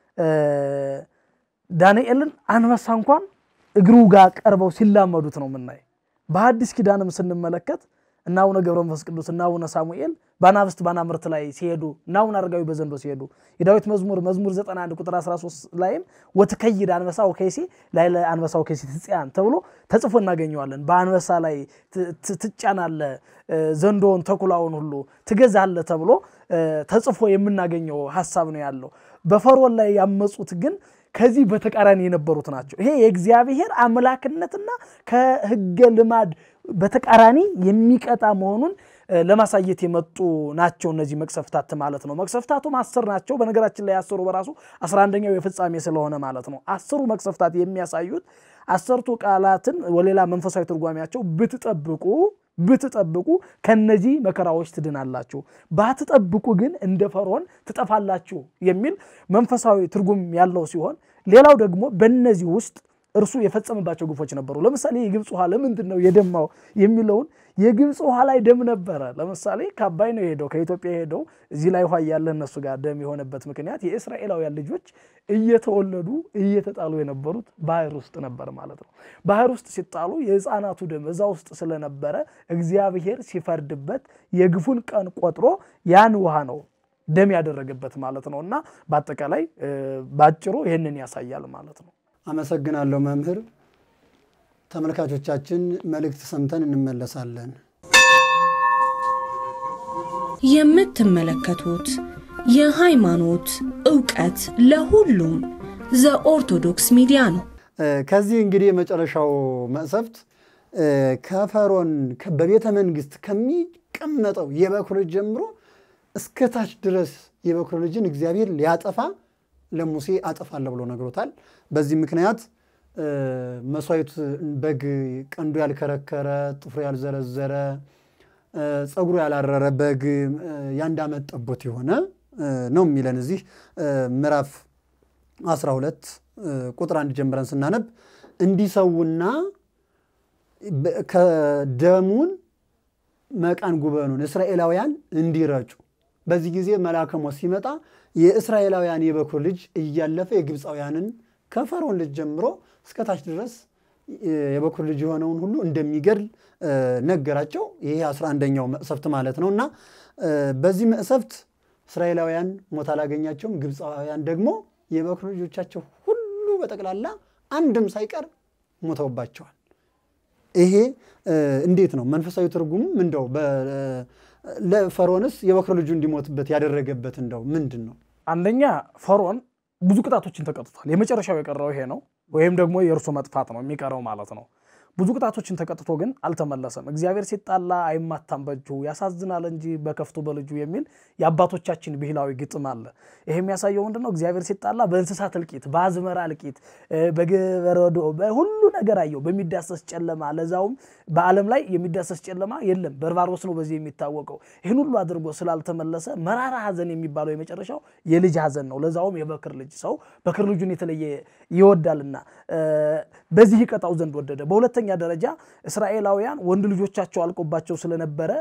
ዳንኤልን አንበሳ እንኳን እግሩ ጋር ቀርበው ሲላመዱት ነው የምናይ። በሐዲስ ኪዳንም ስንመለከት እና አቡነ ገብረ መንፈስ ቅዱስ እና አቡነ ሳሙኤል በአናብስት ባናምርት ላይ ሲሄዱ እና አቡነ አረጋዊ በዘንዶ ሲሄዱ የዳዊት መዝሙር መዝሙር 91 ቁጥር 13 ላይም ወትከይድ አንበሳ ወከይሲ ላይ አንበሳ ወከይሲ ትጽያን ተብሎ ተጽፎ እናገኘዋለን። በአንበሳ ላይ ትጫናለ፣ ዘንዶውን ተኩላውን ሁሉ ትገዛለ ተብሎ ተጽፎ የምናገኘው ሀሳብ ነው ያለው። በፈርዖን ላይ ያመፁት ግን ከዚህ በተቃራኒ የነበሩት ናቸው። ይሄ የእግዚአብሔር አምላክነትና ከሕገ ልማድ በተቃራኒ የሚቀጣ መሆኑን ለማሳየት የመጡ ናቸው እነዚህ መቅሰፍታት ማለት ነው። መቅሰፍታቱም አስር ናቸው። በነገራችን ላይ አስሩ በራሱ አስራ አንደኛው የፍጻሜ ስለሆነ ማለት ነው። አስሩ መቅሰፍታት የሚያሳዩት አሰርቱ ቃላትን ወሌላ መንፈሳዊ ትርጓሜያቸው ብትጠብቁ ብትጠብቁ ከነዚህ መከራዎች ትድናላችሁ፣ ባትጠብቁ ግን እንደ ፈርዖን ትጠፋላችሁ የሚል መንፈሳዊ ትርጉም ያለው ሲሆን ሌላው ደግሞ በእነዚህ ውስጥ እርሱ የፈጸመባቸው ግፎች ነበሩ። ለምሳሌ የግብፅ ውሃ ለምንድን ነው የደማው የሚለውን የግብፅ ውሃ ላይ ደም ነበረ። ለምሳሌ ከአባይ ነው የሄደው ከኢትዮጵያ የሄደው እዚህ ላይ ውሃ እያለ እነሱ ጋር ደም የሆነበት ምክንያት የእስራኤላውያን ልጆች እየተወለዱ እየተጣሉ የነበሩት ባህር ውስጥ ነበር ማለት ነው። ባህር ውስጥ ሲጣሉ የሕፃናቱ ደም እዛ ውስጥ ስለነበረ እግዚአብሔር ሲፈርድበት የግፉን ቀን ቆጥሮ ያን ውሃ ነው ደም ያደረገበት ማለት ነው እና በአጠቃላይ በአጭሩ ይህንን ያሳያል ማለት ነው። አመሰግናለሁ መምህር። ተመልካቾቻችን መልእክት ሰምተን እንመለሳለን። የምትመለከቱት የሃይማኖት ዕውቀት ለሁሉም ዘኦርቶዶክስ ሚዲያ ነው። ከዚህ እንግዲህ የመጨረሻው መቅሰፍት ከፈሮን በቤተ መንግስት ከሚቀመጠው የበኩር ልጅ ጀምሮ እስከ ታች ድረስ የበኩር ልጅን እግዚአብሔር ሊያጠፋ ለሙሴ አጠፋለሁ ብሎ ነግሮታል። በዚህ ምክንያት መስዋዕት በግ ቀንዱ ያልከረከረ ጥፍሩ ያልዘረዘረ ፀጉሩ ያላረረ በግ የአንድ ዓመት ጠቦት የሆነ ነው የሚለን እዚህ ምዕራፍ 12 ቁጥር አንድ ጀምረን ስናነብ እንዲሰውና ከደሙን መቃን ጉበኑን እስራኤላውያን እንዲረጩ በዚህ ጊዜ መልአከ ሞት ሲመጣ የእስራኤላውያን የበኩር ልጅ እያለፈ የግብፃውያንን ከፈርዖን ልጅ ጀምሮ እስከታች ድረስ የበኩር ልጅ የሆነውን ሁሉ እንደሚገድል ነገራቸው። ይሄ አስራ አንደኛው መቅሰፍት ማለት ነው እና በዚህ መቅሰፍት እስራኤላውያን ሞት አላገኛቸውም። ግብፃውያን ደግሞ የበኩር ልጆቻቸው ሁሉ በጠቅላላ አንድም ሳይቀር ሞተውባቸዋል። ይሄ እንዴት ነው መንፈሳዊ ትርጉሙም እንደው ለፈርዖንስ የበኩር ልጁ እንዲሞትበት ያደረገበት እንደው ምንድን ነው? አንደኛ ፈርዖን ብዙ ቅጣቶችን ተቀጥቷል። የመጨረሻው የቀረው ይሄ ነው፣ ወይም ደግሞ የእርሱ መጥፋት ነው የሚቀረው ማለት ነው። ብዙ ቅጣቶችን ተቀጥቶ ግን አልተመለሰም። እግዚአብሔር ሲጣላ አይማታም በእጁ ያሳዝናል እንጂ በከፍቱ በልጁ የሚል የአባቶቻችን ብሂላዊ ግጥም አለ። ይሄ የሚያሳየው ምንድን ነው? እግዚአብሔር ሲጣላ በእንስሳት እልቂት፣ በአዝመራ እልቂት፣ በበረዶ በሁሉ ነገር አየው። በሚዳሰስ ጨለማ፣ ለዛውም በዓለም ላይ የሚዳሰስ ጨለማ የለም። በርባሮስ ነው በዚህ የሚታወቀው። ይህን ሁሉ አድርጎ ስላልተመለሰ መራራ ሐዘን የሚባለው የመጨረሻው የልጅ ሐዘን ነው። ለዛውም የበክር ልጅ ሰው በክር ልጁን የተለየ ይወዳልና በዚህ ይቀጣው ዘንድ ወደደ። በሁለተኛ ደረጃ እስራኤላውያን ወንድ ልጆቻቸው አልቆባቸው ስለነበረ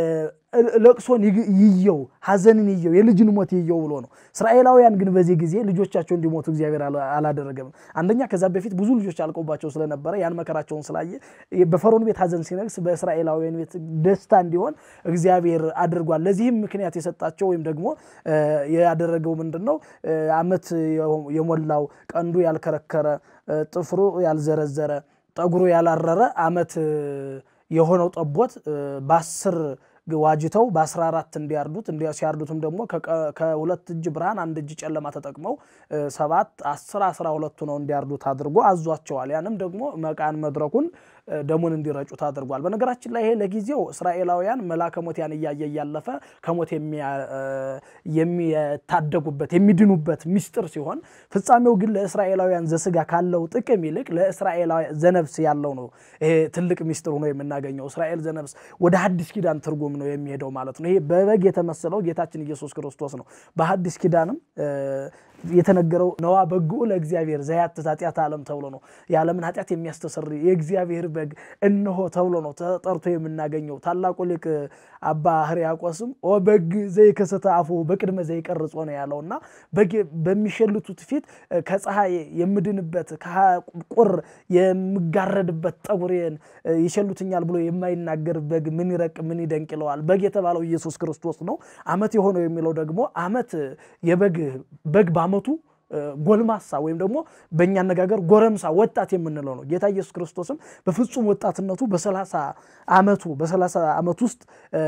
ለቅሶን ይየው ሐዘንን ይየው የልጅን ሞት ይየው ብሎ ነው። እስራኤላውያን ግን በዚህ ጊዜ ልጆቻቸው እንዲሞቱ እግዚአብሔር አላደረገም። አንደኛ ከዛ በፊት ብዙ ልጆች አልቆባቸው ስለነበረ ያን መከራቸውን ስላየ በፈርዖን ቤት ሐዘን ሲነግስ በእስራኤላውያን ቤት ደስታ እንዲሆን እግዚአብሔር አድርጓል። ለዚህም ምክንያት የሰጣቸው ወይም ደግሞ ያደረገው ምንድን ነው? ዓመት የሞላው ቀንዱ ያልከረከረ ጥፍሩ ያልዘረዘረ ጠጉሩ ያላረረ ዓመት የሆነው ጠቦት በአስር ዋጅተው በአስራ አራት እንዲያርዱት ሲያርዱትም ደግሞ ከሁለት እጅ ብርሃን አንድ እጅ ጨለማ ተጠቅመው ሰባት አስር አስራ ሁለቱ ነው እንዲያርዱት አድርጎ አዟቸዋል። ያንም ደግሞ መቃን መድረኩን ደሙን እንዲረጩት አድርጓል። በነገራችን ላይ ይሄ ለጊዜው እስራኤላውያን መላከ ሞት ያን እያየ እያለፈ ከሞት የሚታደጉበት የሚድኑበት ሚስጥር ሲሆን ፍጻሜው ግን ለእስራኤላውያን ዘስጋ ካለው ጥቅም ይልቅ ለእስራኤላውያን ዘነብስ ያለው ነው። ይሄ ትልቅ ሚስጥር ሆኖ የምናገኘው እስራኤል ዘነብስ ወደ ሐዲስ ኪዳን ትርጉም ነው የሚሄደው ማለት ነው። ይሄ በበግ የተመሰለው ጌታችን ኢየሱስ ክርስቶስ ነው። በሐዲስ ኪዳንም የተነገረው ነዋ በግኡ ለእግዚአብሔር ዘያትት ኃጢአት ዓለም ተብሎ ነው። የዓለምን ኃጢአት የሚያስተሰር የእግዚአብሔር በግ እነሆ ተብሎ ነው ተጠርቶ የምናገኘው። ታላቁ ሊቅ አባ ሕርያቆስም ኦ በግ ዘይከሰተ አፉ በቅድመ ዘይቀርጾ ነው ያለው እና በግ በሚሸልቱት ፊት ከፀሐይ የምድንበት ከቁር የምጋረድበት ጠጉሬን ይሸሉትኛል ብሎ የማይናገር በግ ምን ይረቅ ምን ይደንቅ ይለዋል። በግ የተባለው ኢየሱስ ክርስቶስ ነው። ዓመት የሆነው የሚለው ደግሞ ዓመት የበግ በግ በዓመቱ ጎልማሳ ወይም ደግሞ በእኛ አነጋገር ጎረምሳ ወጣት የምንለው ነው። ጌታ ኢየሱስ ክርስቶስም በፍጹም ወጣትነቱ በሰላሳ ዓመቱ በሰላሳ ዓመት ውስጥ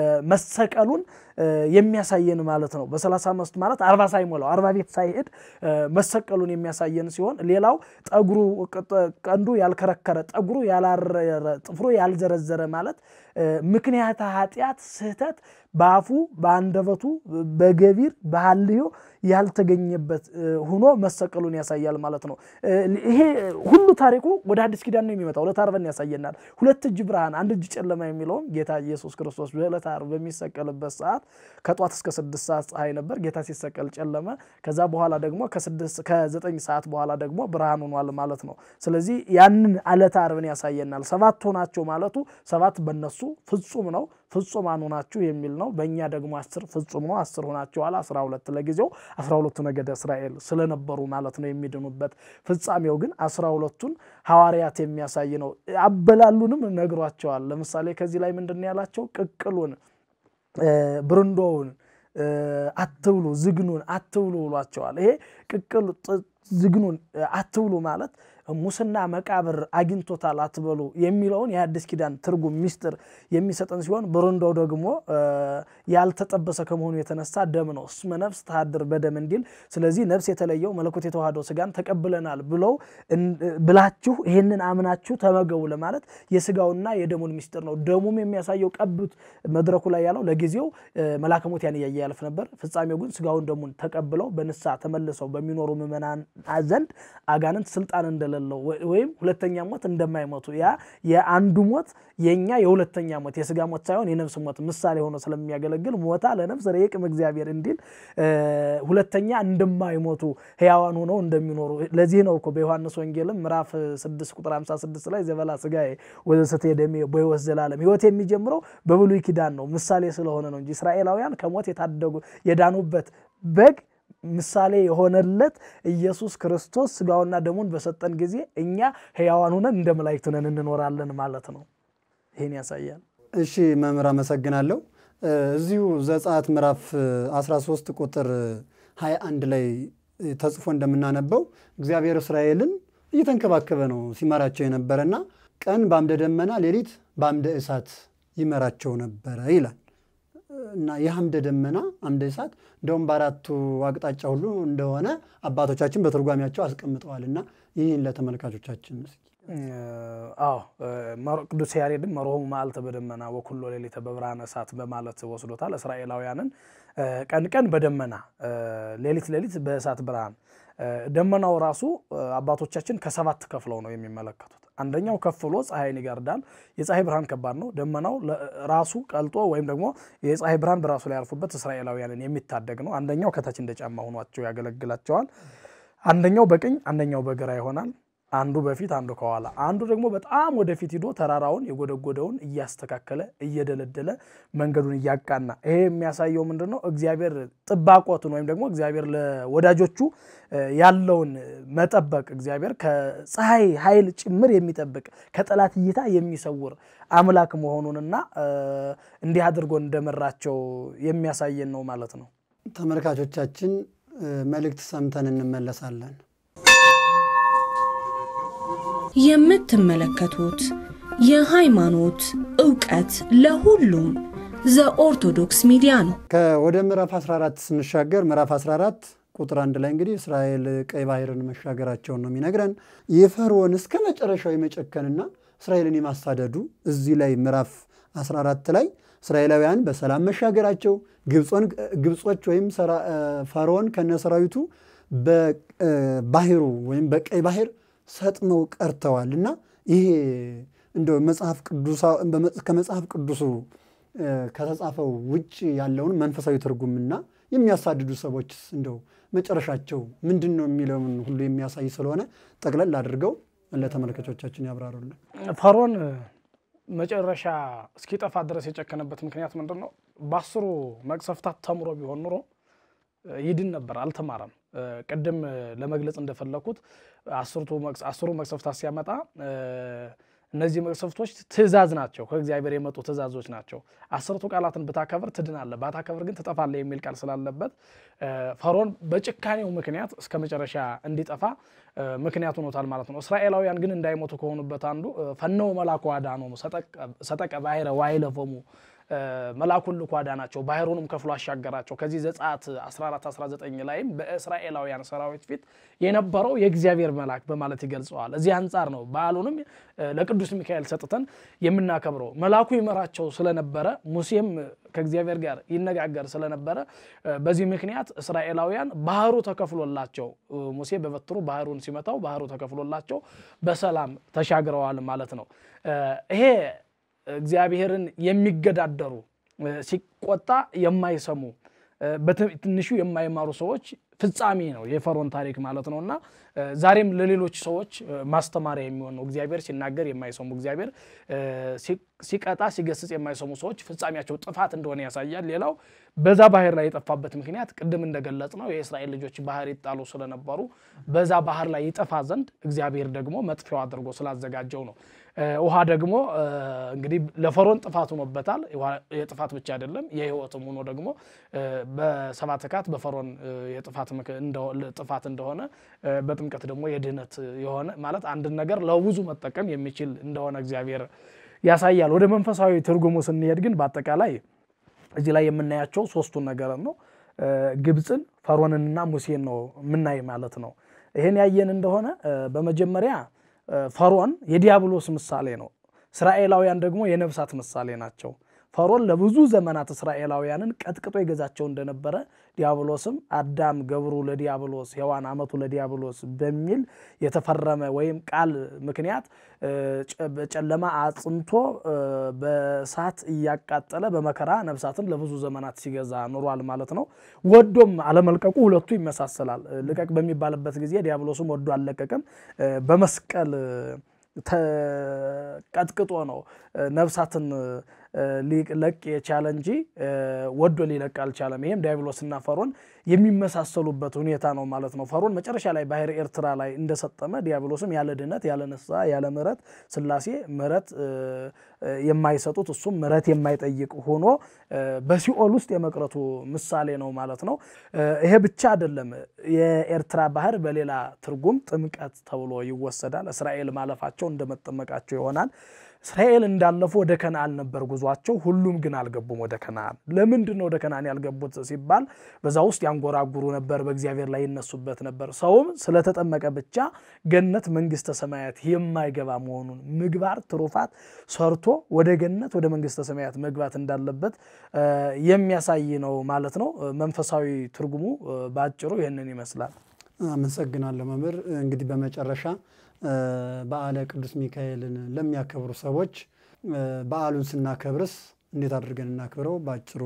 መሰቀሉን የሚያሳየን ማለት ነው። በሰላሳ ዓመት ማለት አርባ ሳይሞላው አርባ ቤት ሳይሄድ መሰቀሉን የሚያሳየን ሲሆን ሌላው ጠጉሩ ቀንዱ ያልከረከረ ጠጉሩ ያላረረ ጥፍሩ ያልዘረዘረ ማለት ምክንያተ ኃጢአት ስህተት በአፉ በአንደበቱ በገቢር በሐልዮ ያልተገኘበት ሆኖ መሰቀሉን ያሳያል ማለት ነው። ይሄ ሁሉ ታሪኩ ወደ አዲስ ኪዳን ነው የሚመጣው። ዕለተ ዓርብን ያሳየናል። ሁለት እጅ ብርሃን አንድ እጅ ጨለማ የሚለውም ጌታ ኢየሱስ ክርስቶስ በዕለተ ዓርብ በሚሰቀልበት ሰዓት ከጧት እስከ ስድስት ሰዓት ፀሐይ ነበር። ጌታ ሲሰቀል ጨለመ። ከዛ በኋላ ደግሞ ከዘጠኝ ሰዓት በኋላ ደግሞ ብርሃን ሆኗል ማለት ነው። ስለዚህ ያንን ዕለተ ዓርብን ያሳየናል። ሰባት ሆናቸው ማለቱ ሰባት በነሱ ፍጹም ነው ፍጹማን ሆናችሁ የሚል ነው። በእኛ ደግሞ አስር ፍጹም ነው። አስር ሆናችኋል። አስራ ሁለት ለጊዜው አስራ ሁለቱ ነገደ እስራኤል ስለነበሩ ማለት ነው የሚድኑበት። ፍጻሜው ግን አስራ ሁለቱን ሐዋርያት የሚያሳይ ነው። አበላሉንም ነግሯቸዋል። ለምሳሌ ከዚህ ላይ ምንድን ያላቸው ቅቅሉን፣ ብርንዶውን፣ አትብሉ፣ ዝግኑን አትብሉ ብሏቸዋል። ይሄ ቅቅል ዝግኑን አትብሉ ማለት ሙስና መቃብር አግኝቶታል አትበሉ የሚለውን የአዲስ ኪዳን ትርጉም ሚስጥር የሚሰጠን ሲሆን በረንዳው ደግሞ ያልተጠበሰ ከመሆኑ የተነሳ ደም ነው። እስመ ነፍስ ተሃድር በደም እንዲል፣ ስለዚህ ነፍስ የተለየው መለኮት የተዋህደው ስጋን ተቀብለናል ብለው ብላችሁ ይህንን አምናችሁ ተመገቡ ለማለት የስጋውና የደሙን ሚስጥር ነው። ደሙም የሚያሳየው ቀብት መድረኩ ላይ ያለው ለጊዜው መላከ ሞት ያን እያየ ያልፍ ነበር። ፍጻሜው ግን ስጋውን ደሙን ተቀብለው በንሳ ተመልሰው በሚኖሩ ምዕመናን ዘንድ አጋንንት ስልጣን እንደሌለው ወይም ሁለተኛ ሞት እንደማይሞቱ ያ የአንዱ ሞት የኛ የሁለተኛ ሞት የስጋ ሞት ሳይሆን የነፍስ ሞት ምሳሌ ሆኖ ስለሚያገለግል ሞታ ለነፍስ ረቂቅም እግዚአብሔር እንዲል ሁለተኛ እንደማይሞቱ ሕያዋን ሆነው እንደሚኖሩ ለዚህ ነው እኮ በዮሐንስ ወንጌልም ምዕራፍ 6 ቁጥር 56 ላይ ዘበላ ስጋዬ ወዘሰትየ ደሜ በሕይወት ዘላለም ሕይወት የሚጀምረው በብሉይ ኪዳን ነው ምሳሌ ስለሆነ ነው እንጂ እስራኤላውያን ከሞት የታደጉ የዳኑበት በግ ምሳሌ የሆነለት ኢየሱስ ክርስቶስ ስጋውና ደሙን በሰጠን ጊዜ እኛ ሕያዋን ሆነን እንደ መላእክት ሆነን እንኖራለን ማለት ነው። ይህን ያሳያል። እሺ መምህር አመሰግናለሁ። እዚሁ ዘጸአት ምዕራፍ 13 ቁጥር 21 ላይ ተጽፎ እንደምናነበው እግዚአብሔር እስራኤልን እየተንከባከበ ነው ሲመራቸው የነበረና ቀን በአምደ ደመና ሌሊት በአምደ እሳት ይመራቸው ነበረ ይላል እና ይህ አምደ ደመና አምደ እሳት እንደውም በአራቱ አቅጣጫ ሁሉ እንደሆነ አባቶቻችን በትርጓሚያቸው አስቀምጠዋል እና ይህን ለተመልካቾቻችን እስኪ አዎ ቅዱስ ያሬድም መርሆሙ መዓልተ በደመና ወኩሎ ሌሊተ በብርሃነ እሳት በማለት ወስዶታል። እስራኤላውያንን ቀን ቀን በደመና ሌሊት ሌሊት በእሳት ብርሃን። ደመናው ራሱ አባቶቻችን ከሰባት ከፍለው ነው የሚመለከቱት። አንደኛው ከፍ ብሎ ፀሐይን ይጋርዳል። የፀሐይ ብርሃን ከባድ ነው። ደመናው ራሱ ቀልጦ ወይም ደግሞ የፀሐይ ብርሃን በራሱ ላይ ያርፉበት እስራኤላውያንን የሚታደግ ነው። አንደኛው ከታች እንደ ጫማ ሆኗቸው ያገለግላቸዋል። አንደኛው በቀኝ አንደኛው በግራ ይሆናል። አንዱ በፊት አንዱ ከኋላ፣ አንዱ ደግሞ በጣም ወደፊት ሂዶ ተራራውን የጎደጎደውን እያስተካከለ እየደለደለ መንገዱን እያቃና። ይሄ የሚያሳየው ምንድን ነው? እግዚአብሔር ጥባቆቱን ወይም ደግሞ እግዚአብሔር ለወዳጆቹ ያለውን መጠበቅ እግዚአብሔር ከፀሐይ ኃይል ጭምር የሚጠብቅ ከጠላት እይታ የሚሰውር አምላክ መሆኑንና እንዲህ አድርጎ እንደመራቸው የሚያሳየን ነው ማለት ነው። ተመልካቾቻችን መልእክት ሰምተን እንመለሳለን። የምትመለከቱት የሃይማኖት ዕውቀት ለሁሉም ዘኦርቶዶክስ ሚዲያ ነው። ወደ ምዕራፍ 14 ስንሻገር ምዕራፍ 14 ቁጥር አንድ ላይ እንግዲህ እስራኤል ቀይ ባህርን መሻገራቸውን ነው የሚነግረን። የፈርዖን እስከ መጨረሻው የመጨከንና እስራኤልን የማሳደዱ እዚህ ላይ ምዕራፍ 14 ላይ እስራኤላውያን በሰላም መሻገራቸው ግብጾች ወይም ፈርዖን ከነሰራዊቱ በባህሩ ወይም በቀይ ባህር ሰጥመው ቀርተዋል እና ይሄ እንደ መጽሐፍ ከመጽሐፍ ቅዱሱ ከተጻፈው ውጭ ያለውን መንፈሳዊ ትርጉምና የሚያሳድዱ ሰዎች እንደው መጨረሻቸው ምንድን ነው የሚለውን ሁሉ የሚያሳይ ስለሆነ ጠቅለል አድርገው ለተመልካቾቻችን ያብራሩልን። ፈርዖን መጨረሻ እስኪጠፋ ድረስ የጨከነበት ምክንያት ምንድን ነው? በአስሩ መቅሰፍታት ተምሮ ቢሆን ኑሮ ይድን ነበር። አልተማረም። ቅድም ለመግለጽ እንደፈለኩት አስሩ መቅሰፍታት ሲያመጣ እነዚህ መቅሰፍቶች ትእዛዝ ናቸው፣ ከእግዚአብሔር የመጡ ትእዛዞች ናቸው። አስርቱ ቃላትን ብታከብር ትድናለህ፣ ባታከብር ግን ትጠፋለህ የሚል ቃል ስላለበት ፈርዖን በጭካኔው ምክንያት እስከ መጨረሻ እንዲጠፋ ምክንያት ሆኖታል ማለት ነው። እስራኤላውያን ግን እንዳይሞቱ ከሆኑበት አንዱ ፈነው መላኩ አዳኖሙ ሰጠቀ ባሕረ ዋይለፎሙ መልአኩን ልኮ አዳናቸው፣ ባህሩንም ከፍሎ አሻገራቸው። ከዚህ ዘጸአት 14 19 ላይም በእስራኤላውያን ሰራዊት ፊት የነበረው የእግዚአብሔር መልአክ በማለት ይገልጸዋል። እዚህ አንጻር ነው በዓሉንም ለቅዱስ ሚካኤል ሰጥተን የምናከብረው። መልአኩ ይመራቸው ስለነበረ ሙሴም ከእግዚአብሔር ጋር ይነጋገር ስለነበረ በዚህ ምክንያት እስራኤላውያን ባህሩ ተከፍሎላቸው ሙሴ በበትሩ ባህሩን ሲመታው ባህሩ ተከፍሎላቸው በሰላም ተሻግረዋል ማለት ነው። ይሄ እግዚአብሔርን የሚገዳደሩ ሲቆጣ የማይሰሙ በትንሹ የማይማሩ ሰዎች ፍጻሜ ነው የፈርዖን ታሪክ ማለት ነው። እና ዛሬም ለሌሎች ሰዎች ማስተማሪያ የሚሆን ነው። እግዚአብሔር ሲናገር የማይሰሙ እግዚአብሔር ሲቀጣ ሲገስጽ የማይሰሙ ሰዎች ፍጻሜያቸው ጥፋት እንደሆነ ያሳያል። ሌላው በዛ ባህር ላይ የጠፋበት ምክንያት ቅድም እንደገለጽ ነው የእስራኤል ልጆች ባህር ይጣሉ ስለነበሩ በዛ ባህር ላይ ይጠፋ ዘንድ እግዚአብሔር ደግሞ መጥፊያው አድርጎ ስላዘጋጀው ነው። ውሃ ደግሞ እንግዲህ ለፈርዖን ጥፋት ሆኖበታል። የጥፋት ብቻ አይደለም የሕይወትም ሆኖ ደግሞ በሰባት ካት በፈርዖን ጥፋት እንደሆነ በጥምቀት ደግሞ የድህነት የሆነ ማለት አንድን ነገር ለብዙ መጠቀም የሚችል እንደሆነ እግዚአብሔር ያሳያል። ወደ መንፈሳዊ ትርጉሙ ስንሄድ ግን በአጠቃላይ እዚህ ላይ የምናያቸው ሶስቱን ነገር ነው። ግብፅን፣ ፈርዖንንና ሙሴን ነው የምናይ ማለት ነው። ይህን ያየን እንደሆነ በመጀመሪያ ፈርዖን የዲያብሎስ ምሳሌ ነው። እስራኤላውያን ደግሞ የነፍሳት ምሳሌ ናቸው። ፈርዖን ለብዙ ዘመናት እስራኤላውያንን ቀጥቅጦ ይገዛቸው እንደነበረ ዲያብሎስም አዳም ገብሩ ለዲያብሎስ ሔዋን አመቱ ለዲያብሎስ በሚል የተፈረመ ወይም ቃል ምክንያት በጨለማ አጽንቶ በእሳት እያቃጠለ በመከራ ነፍሳትን ለብዙ ዘመናት ሲገዛ ኑሯል ማለት ነው። ወዶም አለመልቀቁ ሁለቱ ይመሳሰላል። ልቀቅ በሚባልበት ጊዜ ዲያብሎስም ወዶ አልለቀቅም። በመስቀል ተቀጥቅጦ ነው ነፍሳትን ሊለቅ የቻለ እንጂ ወዶ ሊለቅ አልቻለም። ይህም ዲያብሎስና ፈርዖን የሚመሳሰሉበት ሁኔታ ነው ማለት ነው። ፈርዖን መጨረሻ ላይ ባህር ኤርትራ ላይ እንደሰጠመ ዲያብሎስም ያለ ድነት፣ ያለ ንስሐ፣ ያለ ምሕረት ስላሴ ምሕረት የማይሰጡት እሱም ምሕረት የማይጠይቅ ሆኖ በሲኦል ውስጥ የመቅረቱ ምሳሌ ነው ማለት ነው። ይሄ ብቻ አይደለም። የኤርትራ ባህር በሌላ ትርጉም ጥምቀት ተብሎ ይወሰዳል። እስራኤል ማለፋቸው እንደመጠመቃቸው ይሆናል። እስራኤል እንዳለፉ ወደ ከነአን ነበር ጉዟቸው። ሁሉም ግን አልገቡም ወደ ከነአን። ለምንድን ነው ወደ ከነአን ያልገቡት ሲባል በዛ ውስጥ ያንጎራጉሩ ነበር፣ በእግዚአብሔር ላይ ይነሱበት ነበር። ሰውም ስለተጠመቀ ብቻ ገነት መንግስተ ሰማያት የማይገባ መሆኑን ምግባር ትሩፋት ሰርቶ ወደ ገነት ወደ መንግስተ ሰማያት መግባት እንዳለበት የሚያሳይ ነው ማለት ነው። መንፈሳዊ ትርጉሙ በአጭሩ ይህንን ይመስላል። አመሰግናለሁ መምህር። እንግዲህ በመጨረሻ በዓለ ቅዱስ ሚካኤልን ለሚያከብሩ ሰዎች በዓሉን ስናከብርስ እንዴት አድርገን እናክብረው? በአጭሩ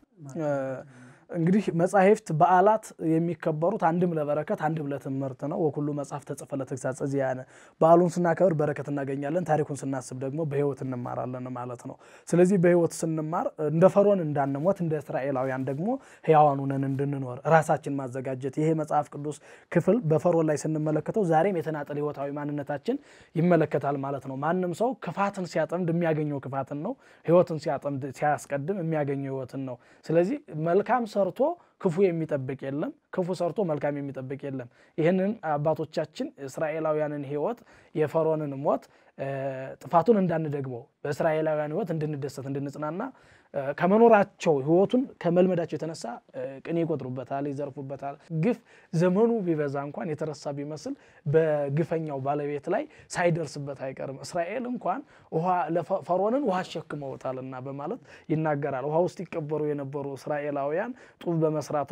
እንግዲህ መጻሕፍት በዓላት የሚከበሩት አንድም ለበረከት አንድም ለትምህርት ነው። ወኩሉ መጽሐፍ ተጽፈ ለተግሳጸ ዚአነ። በዓሉን ስናከብር በረከት እናገኛለን፣ ታሪኩን ስናስብ ደግሞ በሕይወት እንማራለን ማለት ነው። ስለዚህ በሕይወት ስንማር እንደ ፈርዖን እንዳንሞት፣ እንደ እስራኤላውያን ደግሞ ሕያዋን ሆነን እንድንኖር ራሳችን ማዘጋጀት። ይሄ መጽሐፍ ቅዱስ ክፍል በፈርዖን ላይ ስንመለከተው ዛሬም የተናጠል ሕይወታዊ ማንነታችን ይመለከታል ማለት ነው። ማንም ሰው ክፋትን ሲያጠምድ የሚያገኘው ክፋትን ነው። ሕይወትን ሲያጠምድ ሲያስቀድም የሚያገኘው ሕይወትን ነው። ስለዚህ መልካም ሰርቶ ክፉ የሚጠብቅ የለም፣ ክፉ ሰርቶ መልካም የሚጠብቅ የለም። ይህንን አባቶቻችን እስራኤላውያንን ሕይወት የፈርዖንን ሞት ጥፋቱን እንዳንደግመው በእስራኤላውያን ሕይወት እንድንደሰት እንድንጽናና ከመኖራቸው ሕይወቱን ከመልመዳቸው የተነሳ ቅኔ ይቆጥሩበታል፣ ይዘርፉበታል። ግፍ ዘመኑ ቢበዛ እንኳን የተረሳ ቢመስል በግፈኛው ባለቤት ላይ ሳይደርስበት አይቀርም። እስራኤል እንኳን ፈርዖንን ውሃ አሸክመውታልና በማለት ይናገራል። ውሃ ውስጥ ይቀበሩ የነበሩ እስራኤላውያን ጡብ በመስራት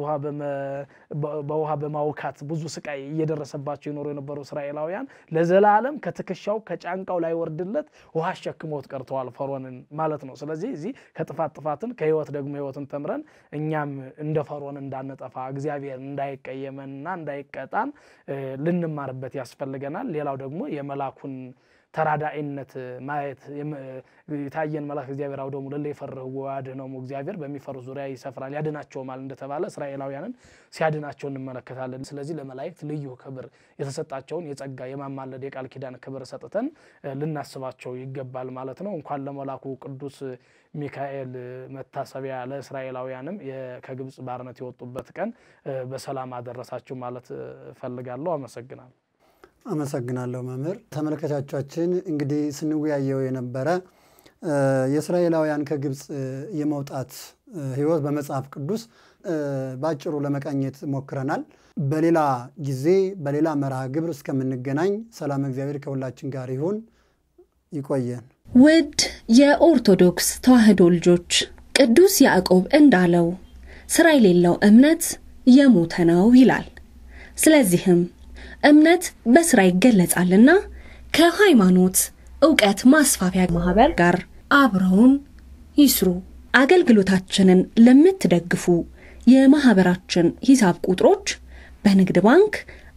በውሃ በማውካት ብዙ ስቃይ እየደረሰባቸው የኖሩ የነበሩ እስራኤላውያን ለዘላለም ከትከሻው ከጫንቃው ላይ ወርድለት ውሃ አሸክመውት ቀርተዋል ፈርዖንን ማለት ነው። ስለዚህ እዚህ ከጥፋት ጥፋትን ከህይወት ደግሞ ህይወትን ተምረን እኛም እንደ ፈርዖን እንዳንጠፋ እግዚአብሔር እንዳይቀየመንና እንዳይቀጣን ልንማርበት ያስፈልገናል። ሌላው ደግሞ የመላኩን ተራዳኢነት ማየት የታየን መልአክ እግዚአብሔር አውደሙ ለለ የፈርህ ወያድኅኖሙ እግዚአብሔር በሚፈሩ ዙሪያ ይሰፍራል ያድናቸውማል እንደተባለ እስራኤላውያንን ሲያድናቸው እንመለከታለን። ስለዚህ ለመላእክት ልዩ ክብር የተሰጣቸውን የጸጋ የማማለድ የቃል ኪዳን ክብር ሰጥተን ልናስባቸው ይገባል ማለት ነው። እንኳን ለመላኩ ቅዱስ ሚካኤል መታሰቢያ ለእስራኤላውያንም ከግብፅ ባርነት የወጡበት ቀን በሰላም አደረሳችሁ ማለት እፈልጋለሁ። አመሰግናለሁ። አመሰግናለሁ መምህር። ተመልካቾቻችን እንግዲህ ስንወያየው የነበረ የእስራኤላውያን ከግብፅ የመውጣት ሕይወት በመጽሐፍ ቅዱስ በአጭሩ ለመቃኘት ሞክረናል። በሌላ ጊዜ በሌላ መርሃ ግብር እስከምንገናኝ ሰላም እግዚአብሔር ከሁላችን ጋር ይሁን። ይቆየን። ውድ የኦርቶዶክስ ተዋሕዶ ልጆች ቅዱስ ያዕቆብ እንዳለው ስራ የሌለው እምነት የሞተ ነው ይላል። ስለዚህም እምነት በስራ ይገለጻልና ከሃይማኖት እውቀት ማስፋፊያ ማህበር ጋር አብረውን ይስሩ። አገልግሎታችንን ለምትደግፉ የማህበራችን ሂሳብ ቁጥሮች በንግድ ባንክ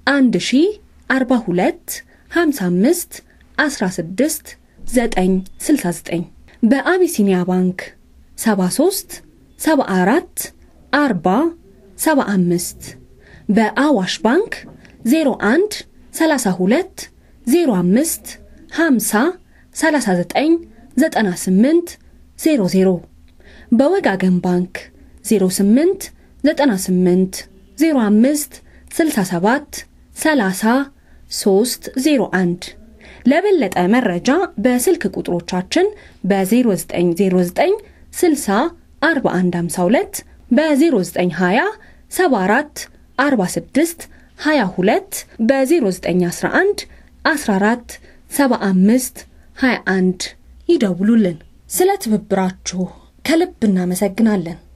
1042 55 16 969 በአቢሲኒያ ባንክ 73 74 40 75 በአዋሽ ባንክ 01 32 05 50 39 98 00 በወጋገን ባንክ 08 98 05 67 30 301 ለበለጠ መረጃ በስልክ ቁጥሮቻችን በ0909 60 4152 በ0920 74 46 22 በ0911 14 75 21 ይደውሉልን። ስለ ትብብራችሁ ከልብ እናመሰግናለን።